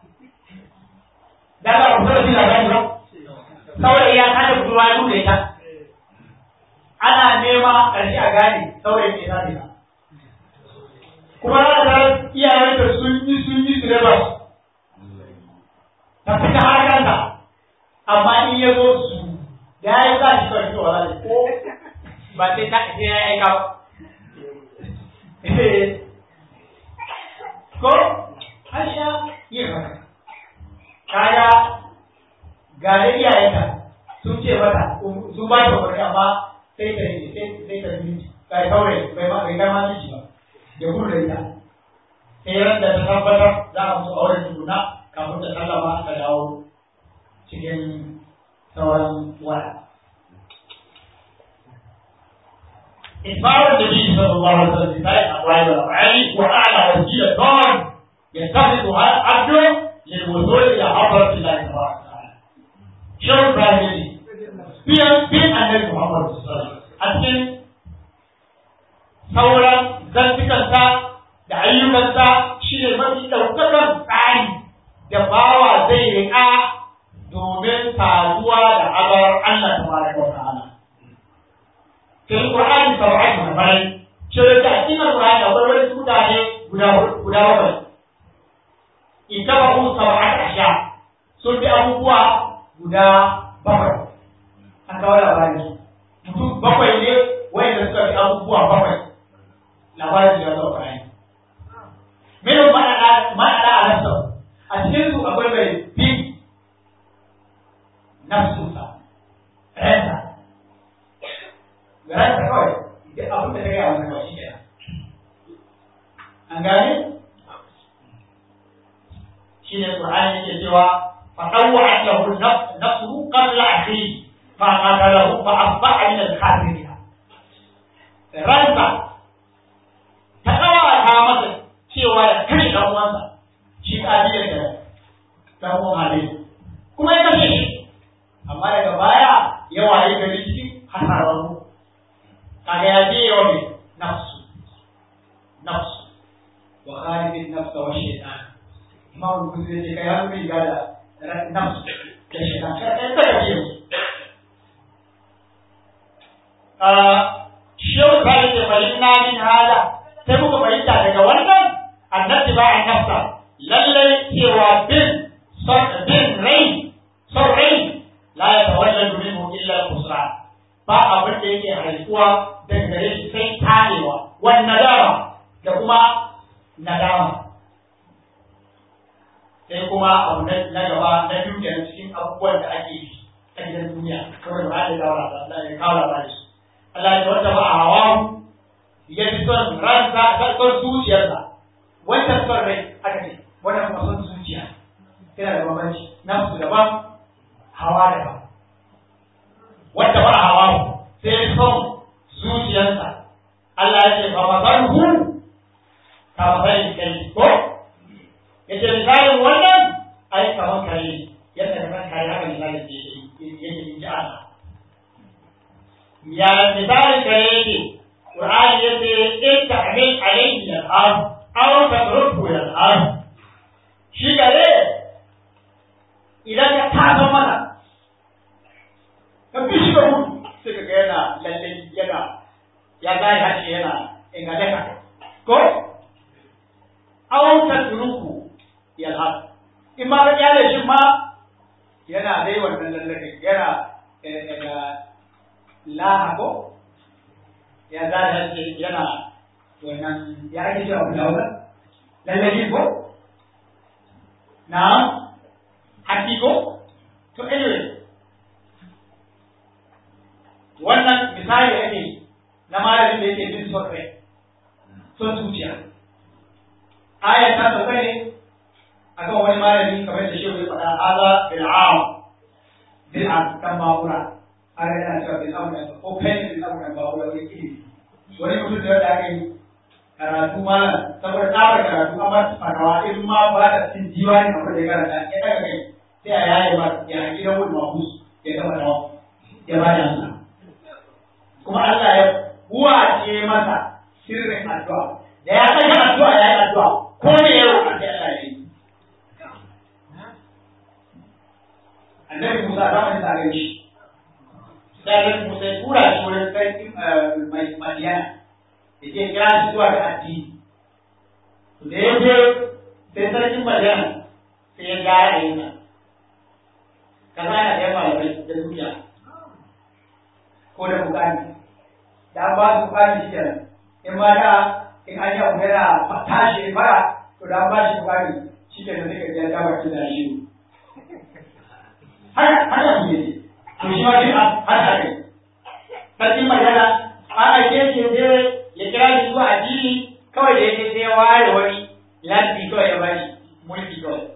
da ba ku taɓa jin labari ba saurayi ya sace budurwa ya buɗe ta ana nema ƙarshe a gane saurayi ne sace ta kuma za ta iyayen da sun yi sun yi su raba ta fita har kanta amma in ya zo su da ya yi za shi kawai cewa ko ba sai ta sai ya aika ba ko an sha yin haka kaya ga da iyayenta sun ce mata sun ba ta wani amma sai ta yi sai ta yi kai kawai bai ma bai ma miji ba ya gudu da ita sai ran da ta tabbatar za a musu auren tukuna kafin ta sallama ta dawo cikin sauran waya إخبار النبي صلى الله عليه وسلم بذلك أقوال والأفعال وأعلى وسيلة يتخذها العبد للوصول إلى حضرة الله تبارك وتعالى. شو إبراهيم biyan biyan annabi Muhammad a cikin sauran zantukansa da ayyukansa shi ne mafi ɗaukakan tsari da bawa zai riƙa domin saduwa da abar Allah ta fara wa ta'ala. Sai Qur'ani sab'ati mafarai, ce da a cikin Qur'ani akwai wani mutane guda guda bakwai. Ita ba ku sab'ati asha sun bi abubuwa guda bakwai. An kawo labarin su. Mutum bakwai ne wanda suka bi abubuwa bakwai. Labarin da ya zo Qur'ani. Mene ma'ana a nafsa? A cikin su akwai mai bi nafsunsa, ransa. Ransa kawai, duk abin da ta gaya wata kawai shi kenan. An gane? Shi ne Qur'ani yake cewa فطوعت له نفسه قبل أخيه فقتله فأصبح من الخاسرين. ransa ta kawata masa cewa ya kashe ɗan uwansa shi ƙabilar da ɗan uwan hali kuma ya kashe shi amma daga baya ya waye gari cikin hasararru kaga ya je yawa mai nafsu nafsu wa khalifin nafsa wa shaitan imam kuzi ya ce kai hannu riga da nafsu da shaitan kai kai kai ce shehu ta ce fahimna min hada sai muka fahimta daga wannan annabi ba a nafsa lallai cewa bin son bin rai son rai la ya tawalladu minhu illa al-khusran ba abin da yake haifuwa daga gare shi sai tarewa wan nadama da kuma nadama sai kuma abu na gaba na biyu kenan cikin abubuwan da ake yi a gidan duniya kamar da ba da dawa da ya kawo labari su Allah ya wanda ba a hawa ya fi son ransa ta son zuciyarsa wancan son rai aka ce wannan kuma son zuciya yana da bambanci nafsu daban hawa daban wanda ba a hawa sai ya son zuciyarsa Allah ya ce ba mazan hu ka mazan kai ko ya ce misalin wannan ai kamar kare yadda kamar kare haka misalin da yake yi ji Allah ya misali kare yake Qur'ani yace in ta'mil alayhi al-ard aw tatruku al-ard shi gare idan ka taso mana ka bi shi ga mutu sai ka ga yana lalle yana ya zai hace yana ingadaka ko aw tatruku al-ard in ma ka kyale shi ma yana dai wannan lallake yana laha ko ya za da ce yana wannan ya ake cewa ku dawo lallabi ko na haƙi ko to anyway wannan misali ake na malamin da yake bin son rai son zuciya aya ta sauka ne akan wani malami kamar da shehu ya faɗa haza bil'am bil'am kan ma'ura har yana cewa bin abu da ko kai bin abu da babu wani ilimi wani mutum da wanda aka yi karatu malam saboda tsabar karatu an ba farawa in ma ba da cikin diwani kamar da ya karanta ya daga kai sai a yaye ba ya haƙi da wani mahus ya gama da ya ba da amsa kuma Allah ya buwace masa sirrin addu'a da ya saka addu'a ya yi addu'a ko ne ya roƙa sai Allah ya yi annabi Musa zamanin sa gani shi sai Musa ya tura shi wurin sarkin Madiyana da ke kira shi zuwa ga addini. Da ya je sai sarkin Madiyana sai ya gara a yinsa. Kaza yana da yawa da duniya. Ko da bukani. Da an ba su bukani shi kenan. In ma da in an yi abu yana tashi fara to da an ba shi bukani shi kenan sai ka je ya dawo da shi. Haka haka ne. to shi ma shi haka ne sarkin magana an aike shi je ya kira shi zuwa addini kawai da yake sai ya ware wani lanti kawai ya bashi mulki kawai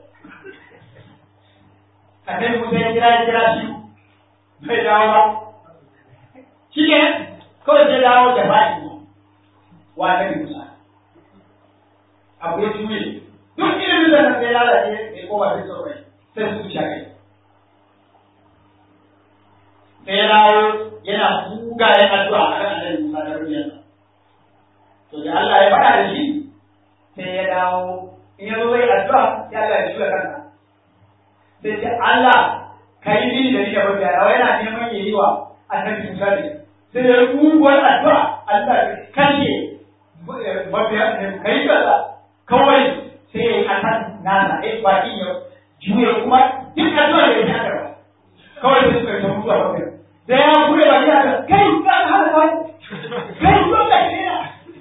annabi Musa ya kira ya kira shi bai dawo ba shi ne kawai sai dawo da bashi wa annabi Musa abu ya juye duk ilimin da na sai lalace ya koma sai saurai sai su ci kai sai ya dawo yana buga ya addu'a a kan annabi Musa da rubiyarsa to da Allah ya faɗa da shi sai ya dawo in ya zo zai addu'a ya Allah ya juya kanka sai ce Allah ka yi mini da ni da mabiya rawa yana neman ya yi wa annabi Musa ne sai ya rubuwar addu'a Allah ya kashe mabiya ne ka yi kaza kawai sai ya yi akan nana eh bakin ya juya kuma duk addu'a da ya ji aka kawai sai suka yi ta mutuwa mabiya da ya bude baki aka kai ka hana kai kai zo ka kira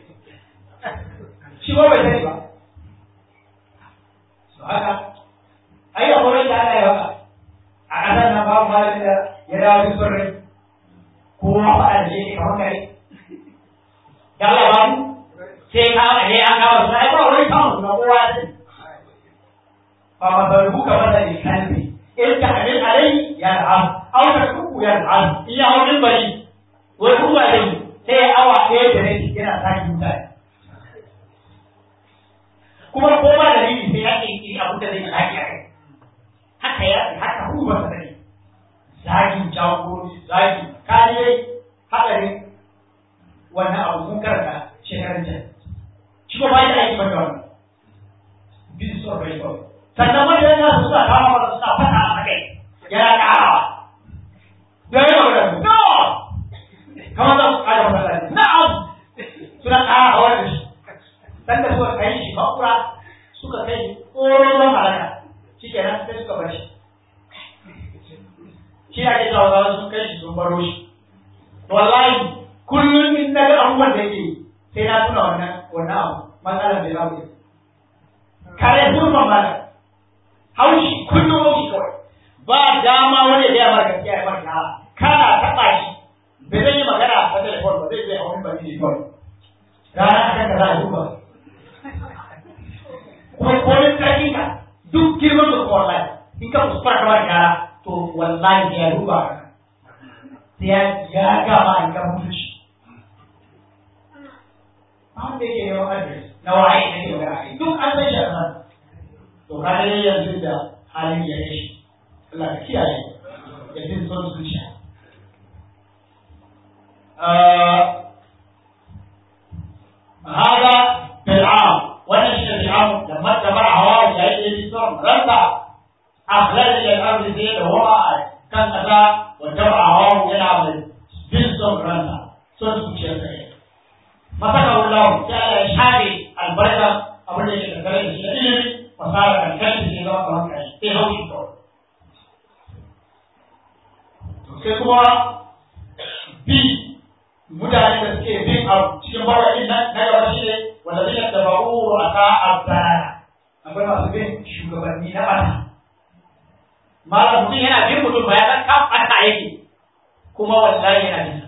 shi ba bai sani ba so haka ai akwai da Allah ya baka a ƙasar nan babu malamin da ya dawo da son rai kowa faɗa da shi kamar kare da Allah babu sai ka ne an kawo su ai ba wani kawo su na kowa ya sani ba ma ba rubuka masa ne kalbi in ta hadin alai ya ra'am aw ta kuku ya ra'am in ya hau bari wai kuma dai sai awa ɗaya da rabi yana sake mutane kuma ko ba da rini sai ya ƙirƙiri abu da zai zagi a kai haka ya haka kuma sa ne zagin jagorori zagi kariyai haɗarin wannan abu mun karanta shekarun can shi ko ba da aiki ba da wannan bin son rai kawai sannan wanda yana suna kawo masa suna fata a kai yana ƙarawa da yi magana no kamar za su ƙara masallaci na'am suna ƙara hawar da shi dan da suka kai shi makura suka kai tsoron halaka shi ke nan sai suka bar shi shi ake cewa za su kai shi sun baro shi wallahi kullum in na ga abubuwan da yake sai na tuna wannan wannan abu matsalar da za mu yi kare zurfan mana haushi kullum haushi kawai ba dama wani da ya mara gaskiya ya mara kana taɓa shi bai zai yi magana a telefon ba zai zai hau min ba ne kawai rana akan da za a duba kuma komin ƙarfin ka duk girman da kuma wallahi in ka kuskura ka bada yara to wallahi ya duba ka sai ya ya gama in ka mutunci ba wanda yake neman adres na waye na ke magana kai duk an san shi a nan to ka ga yanzu da halin ya yi Allah ka kiyaye ya fi son zuciya هذا بالعام ونشر العام لما اتبع هواه يعيد بالسرم رفع أخلال إلى الأرض زيد وهو كان أتى واتبع هواه يلعب بالسرم رفع سورة كتير مسكه الله جعل إشهاد البركة أبدا يتكلم في العلم وصار الكلب في ذوق الوقع في هو الدور sai kuma bi mutane da suke bin abu cikin bawaɗin nan na gaba shi ne wanda zai da ba'u a ka abdana akwai masu bin shugabanni na ɓata malam mutum yana bin mutum ba ya san kan ɓata yake kuma wallahi yana bin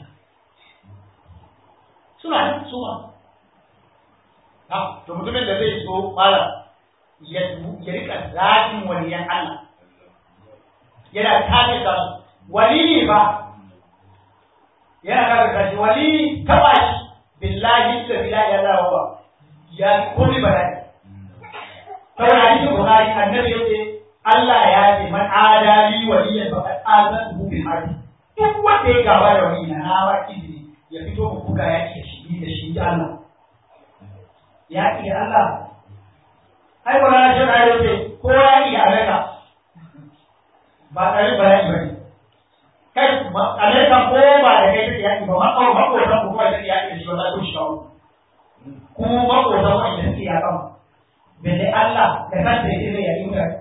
suna nan suma ha to mutumin da zai so malam ya ya rika zafin waliyan Allah yana kafe da su wali ne ba yana kaga kashi wali taba shi billahi da billahi ya Allah wa ya komi bala'i saboda hadisin bukhari annabi yace Allah ya ce man adali waliyan fa qad azantu bil harbi duk wanda ya gaba da wali na na ba izini ya fito mu buga ya ce shi da shi da Allah ya ce Allah ai wala na shi ya ce ko ya yi alaka ba tare bala'i bane kai alaika ko ba da kai take yaki ba ma ko ma ko ta ko kai take yaki shi ba za ku shi kawo ku ma ko ta wani da take yakan bele Allah da kanta yake da yaki mutane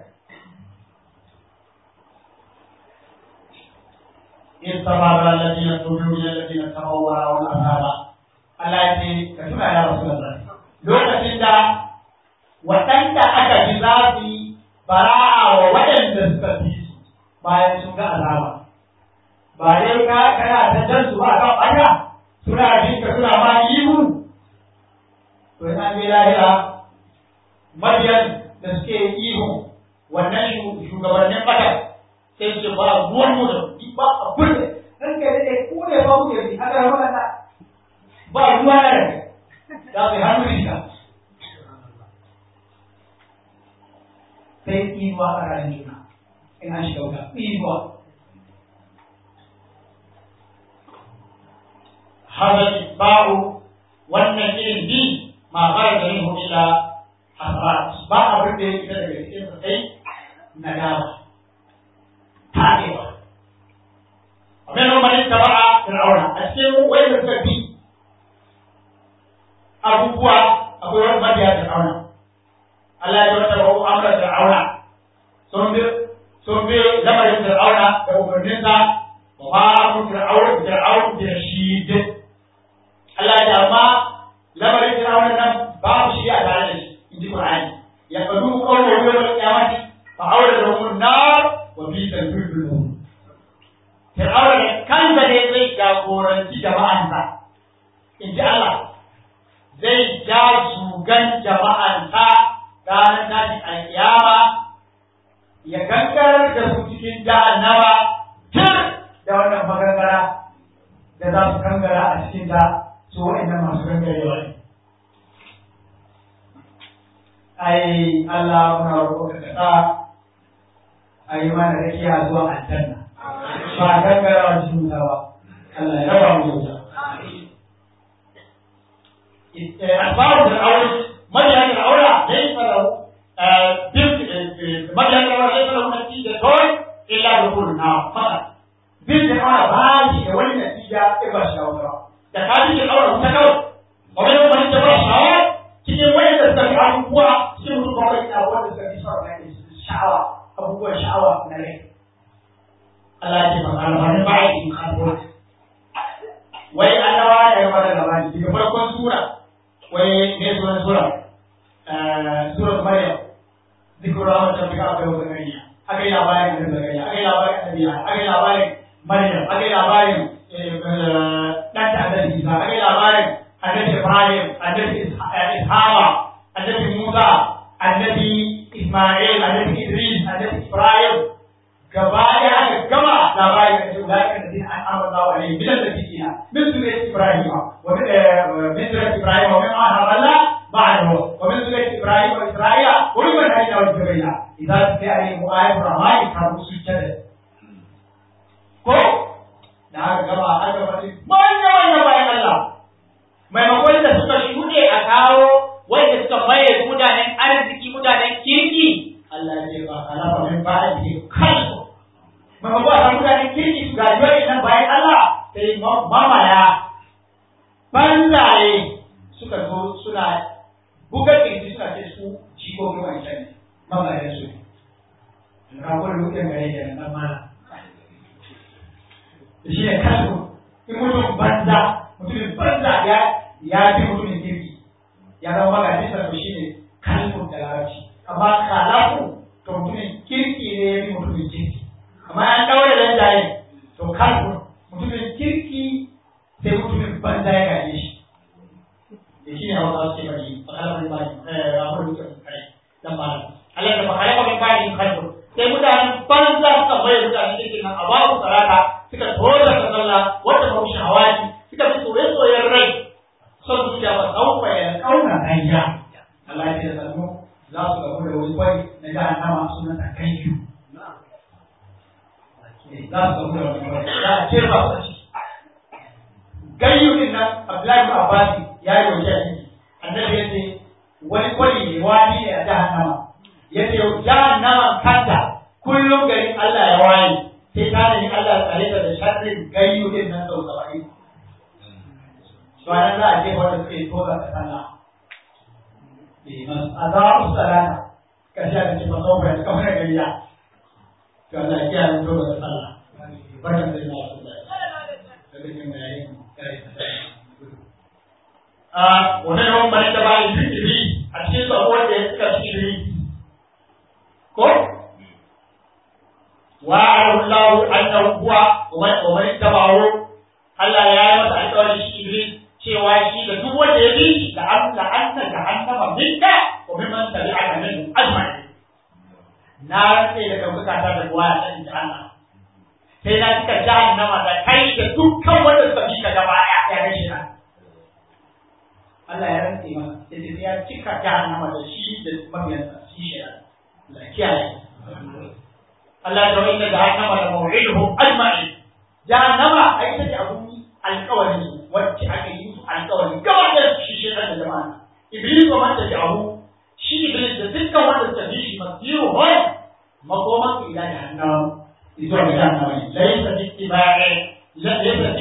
in sabara alladhina tubu ila alladhina tabawwa wal azaba Allah ya ce ka tuna ya Rasulullah lokacin da waɗanda aka ji zafi bara'a wa waɗanda suka fi su bayan sun ga azaba ba dai ka kana ta jan su ba kan ɓanya suna jin ka suna ma ihu to in an je lahira mabiyan da suke ihu wannan shugabannin ɓata sai su ba ruwan mu da ba abin da dan kai da ku ne ba ku yi aka rama na ba ruwa na da da bai hannu rika sai inuwa a ranar juna in an shiga wuta inuwa hada isba'u wannan irin bi ma fara da yin illa hasarat ba abin da yake daga cikin sa sai nadama tabewa abin da mai taba'a fir'auna a cikin wanda suka bi abubuwa akwai wani mabiya fir'auna Allah ya wata ba'u amra fir'auna sun bi sun bi lamarin fir'auna da umarninsa wa ma amru fir'auna fir'auna da shi Allah ya amma lamarin fir'auna nan babu shi a tare da shi in ji Qur'ani ya fadu qawlu yawm al-qiyamati fa awla lahum an-nar wa bi al-firdaus fir'auna da kansa ne zai jagoranci jama'ansa in ji Allah zai ja zugan jama'ansa ranar tashin alkiyama ya gangarar da su cikin jahannama tun da wannan magangara da za su gangara a cikin ta su waɗannan masu gangarewa ne. Ai, Allah muna roƙo ka kasa a yi mana rakiya zuwa aljanna. Ba gangarawa cikin wuta ba. Allah ya raba mu wuta. أخبار فرعون مدين فرعون ليس له مدين فرعون ليس له نتيجة إلا دخول النار فقط. بنت فرعون باقي ولي نتيجة إبا شاورا. da ka ji shawara ta kawai wani yau wani jama'a shawara cikin wani da suka fi abubuwa cikin mutum kawai na wanda suka fi shawara na sha'awa abubuwan sha'awa na rai Allah ya ce ba wani ba ya yi kafin wai annawa ya yi mata gaba ne daga farkon sura wai ne sunan sura sura Maryam zikru rahmatin rabbika wa zakariya aka yi labarin annabi zakariya aka yi labarin annabi aka yi labarin Maryam aka yi labarin dan ta annabi Isa aka yi labarin annabi Ibrahim annabi Ishaqa annabi Musa annabi Isma'il annabi Idris annabi Ibrahim gaba ya aka gama labarin da su zaka da din an amara wa alaihi bidan da kike na min surat Ibrahim wa min surat Ibrahim wa min ahalla ba'dahu wa min surat Ibrahim wa Isra'ila wa min hadida wa jibrila idza tuqi alaihi ayatul rahmani ka sujjada ko da aka gaba aka faɗi manya manya bayan Allah maimakon da suka shuɗe a kawo wanda suka maye mutanen arziki mutanen kirki Allah ya ce ba alafa min ba a cikin kansu maimakon a mutanen kirki su gaji wani nan bayan Allah sai mamaya banzaye suka zo suna buga kirki suna ce su jikokin wancan ne mamayen su ne kakon rukun gare da nan mana shi ne kasu in mutum banza mutumin banza ya ya fi mutumin kirki ya zama magajin sa to shi ne kalmun da larabci amma kalafu to mutumin kirki ne ya fi mutumin kirki amma an daure dan jaye to kalmun mutumin kirki sai mutumin banza ya gaje shi da shi ne a wata suke bari a kalmar bani a wani mutum kare dan ba Allah da bakare ba bani kalmun sai mutanen banza suka bayar mutanen kirki nan a babu sarata suka tora ta sallah wanda ba shi hawaki suka fi soye-soyen rai son zuciya ba sauka ya kauna hanya Allah ya ce da mu za su gamu da wani kwai na jahannama sunan ta kai yu za su gamu da wani kwai za a ce ba su ciki gayyu din nan Abdullahi bin Abbas ya yi wajen ciki annabi ya ce wani kwai ne wani ne a jahannama ya ce jahannama kanta kullum garin Allah ya waye sai ta nemi Allah tsare ta da sharrin gayyu din nan sau saba'in. Bayan za a je wanda suke toza ta sallah. A za a musu salata, ƙarshe a ce masau bai kamar da gariya. To Allah ya kiyaye toza ta sallah. Barkan da ina wasu da daga cikin bayanin kare ta A wani yawan bane da bayan zikiri a cikin su abubuwan da ya suka zikiri. Ko? وعلم الله أنه هو ومن اتبعه Allah ya yi masa alƙawarin shi Iblis cewa shi da duk wanda ya bi shi da an da an ta jahannama minka wa mimman tabi'aka min ajma'in na rantse da ɗaukaka ta da ruwa ta inji Allah sai na cika jahannama da kai da dukkan wanda suka bi ka gaba ɗaya ya ga shi nan Allah ya rantse masa sai ya cika jahannama da shi da mabiyansa shi shi Allah kiyaye Allah ya wa'inda jahannama da maw'iduhum ajma'in jahannama ai take abun alƙawarin su wacce ليس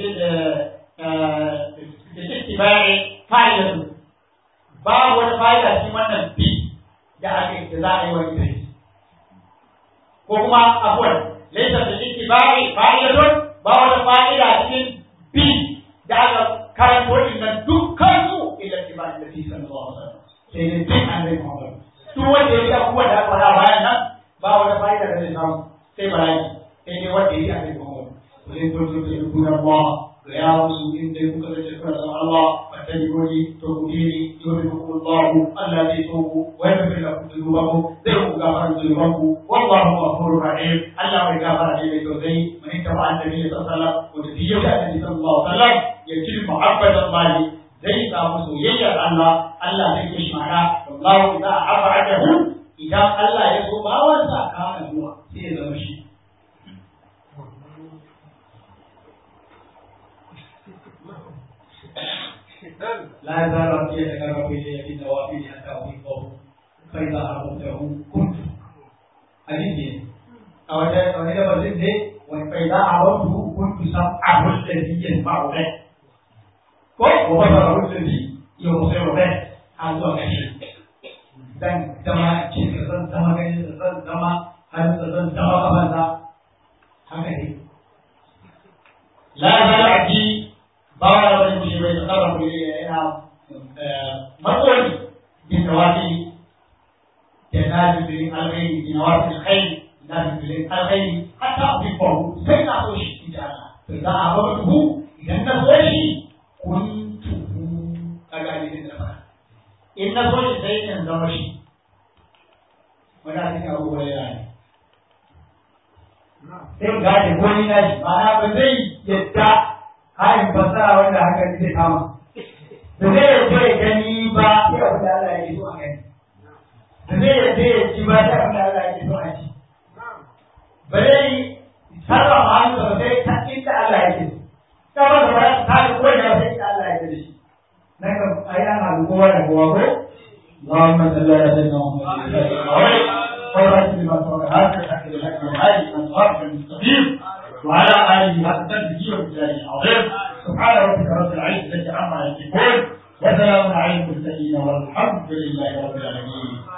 اتباع فائدة babu wata fa'ida cikin wannan bi da aka da za a yi wa Idris ko kuma abuwan laisa da ittiba'i fa'idatun ba wata fa'ida cikin bi da aka karanto din nan dukkan su ila ittiba'i da fi sallallahu alaihi wasallam sai dai bin annabi Muhammad duk wanda ya yi abubuwa da aka faɗa bayan nan ba wata fa'ida da zai samu sai bala'i sai dai wanda ya yi annabi Muhammad وإن كنتم تحبون الله فيا رسول إن كنتم تشكرون الله فاتبعوني تؤمنيني يحبكم الله الذي توبوا ويغفر لكم ذنوبكم ذنوب غفر ذنوبكم والله غفور رحيم الله يغفر لي توزي من اتبع النبي صلى الله عليه وسلم وتبيه النبي صلى الله عليه وسلم يجد محبة الله zai samu soyayyar Allah Allah zai kishi mana wallahu idza abadahu idan Allah ya so bawansa kana zuwa sai ya zama shi لا يزال ربي يتقرب الي بالنوافل حتى احبه فاذا احببته كنت حديث او او هذا بزيد فاذا احببته كنت سمعه الذي يسمع به وبصره الذي يبصر به هذا كشف dan zama cikin zan zama ganin da zan zama har da zan zama kafansa haka ne la zala'ati ba wa wani mushi bai tsara ku ne yana matsoli bin tawafi da na bibirin alkhairi bin nawafi alkhairi na bibirin alkhairi hatta abin faru sai na so shi in ji Allah to za a ba tuhu idan na so shi kun tuhu kaga ne da fara in na so shi sai in zama shi wanda cikin abubuwa yana ne sai gane ko ni na shi ma'ana ba zai yadda hayin fasara wanda haka zai kama da zai yadda ya gani ba sai abin da Allah ya so a gani da zai yadda ya ci ba sai abin da Allah ya so a ci ba zai sarra ma hannu ba sai ta inda Allah ya ce ta ba da ba ta ko da sai inda Allah ya ce shi nan ga ayan abu kowa da kowa ko اللهم صل على سيدنا محمد وعلى آله وصحبه هذا الحق لك وهذه الأنصار المستقيم وعلى آله حق تنبيه وبجاه العظيم سبحان ربك رب العزة عما يصفون وسلام على المرسلين والحمد لله رب العالمين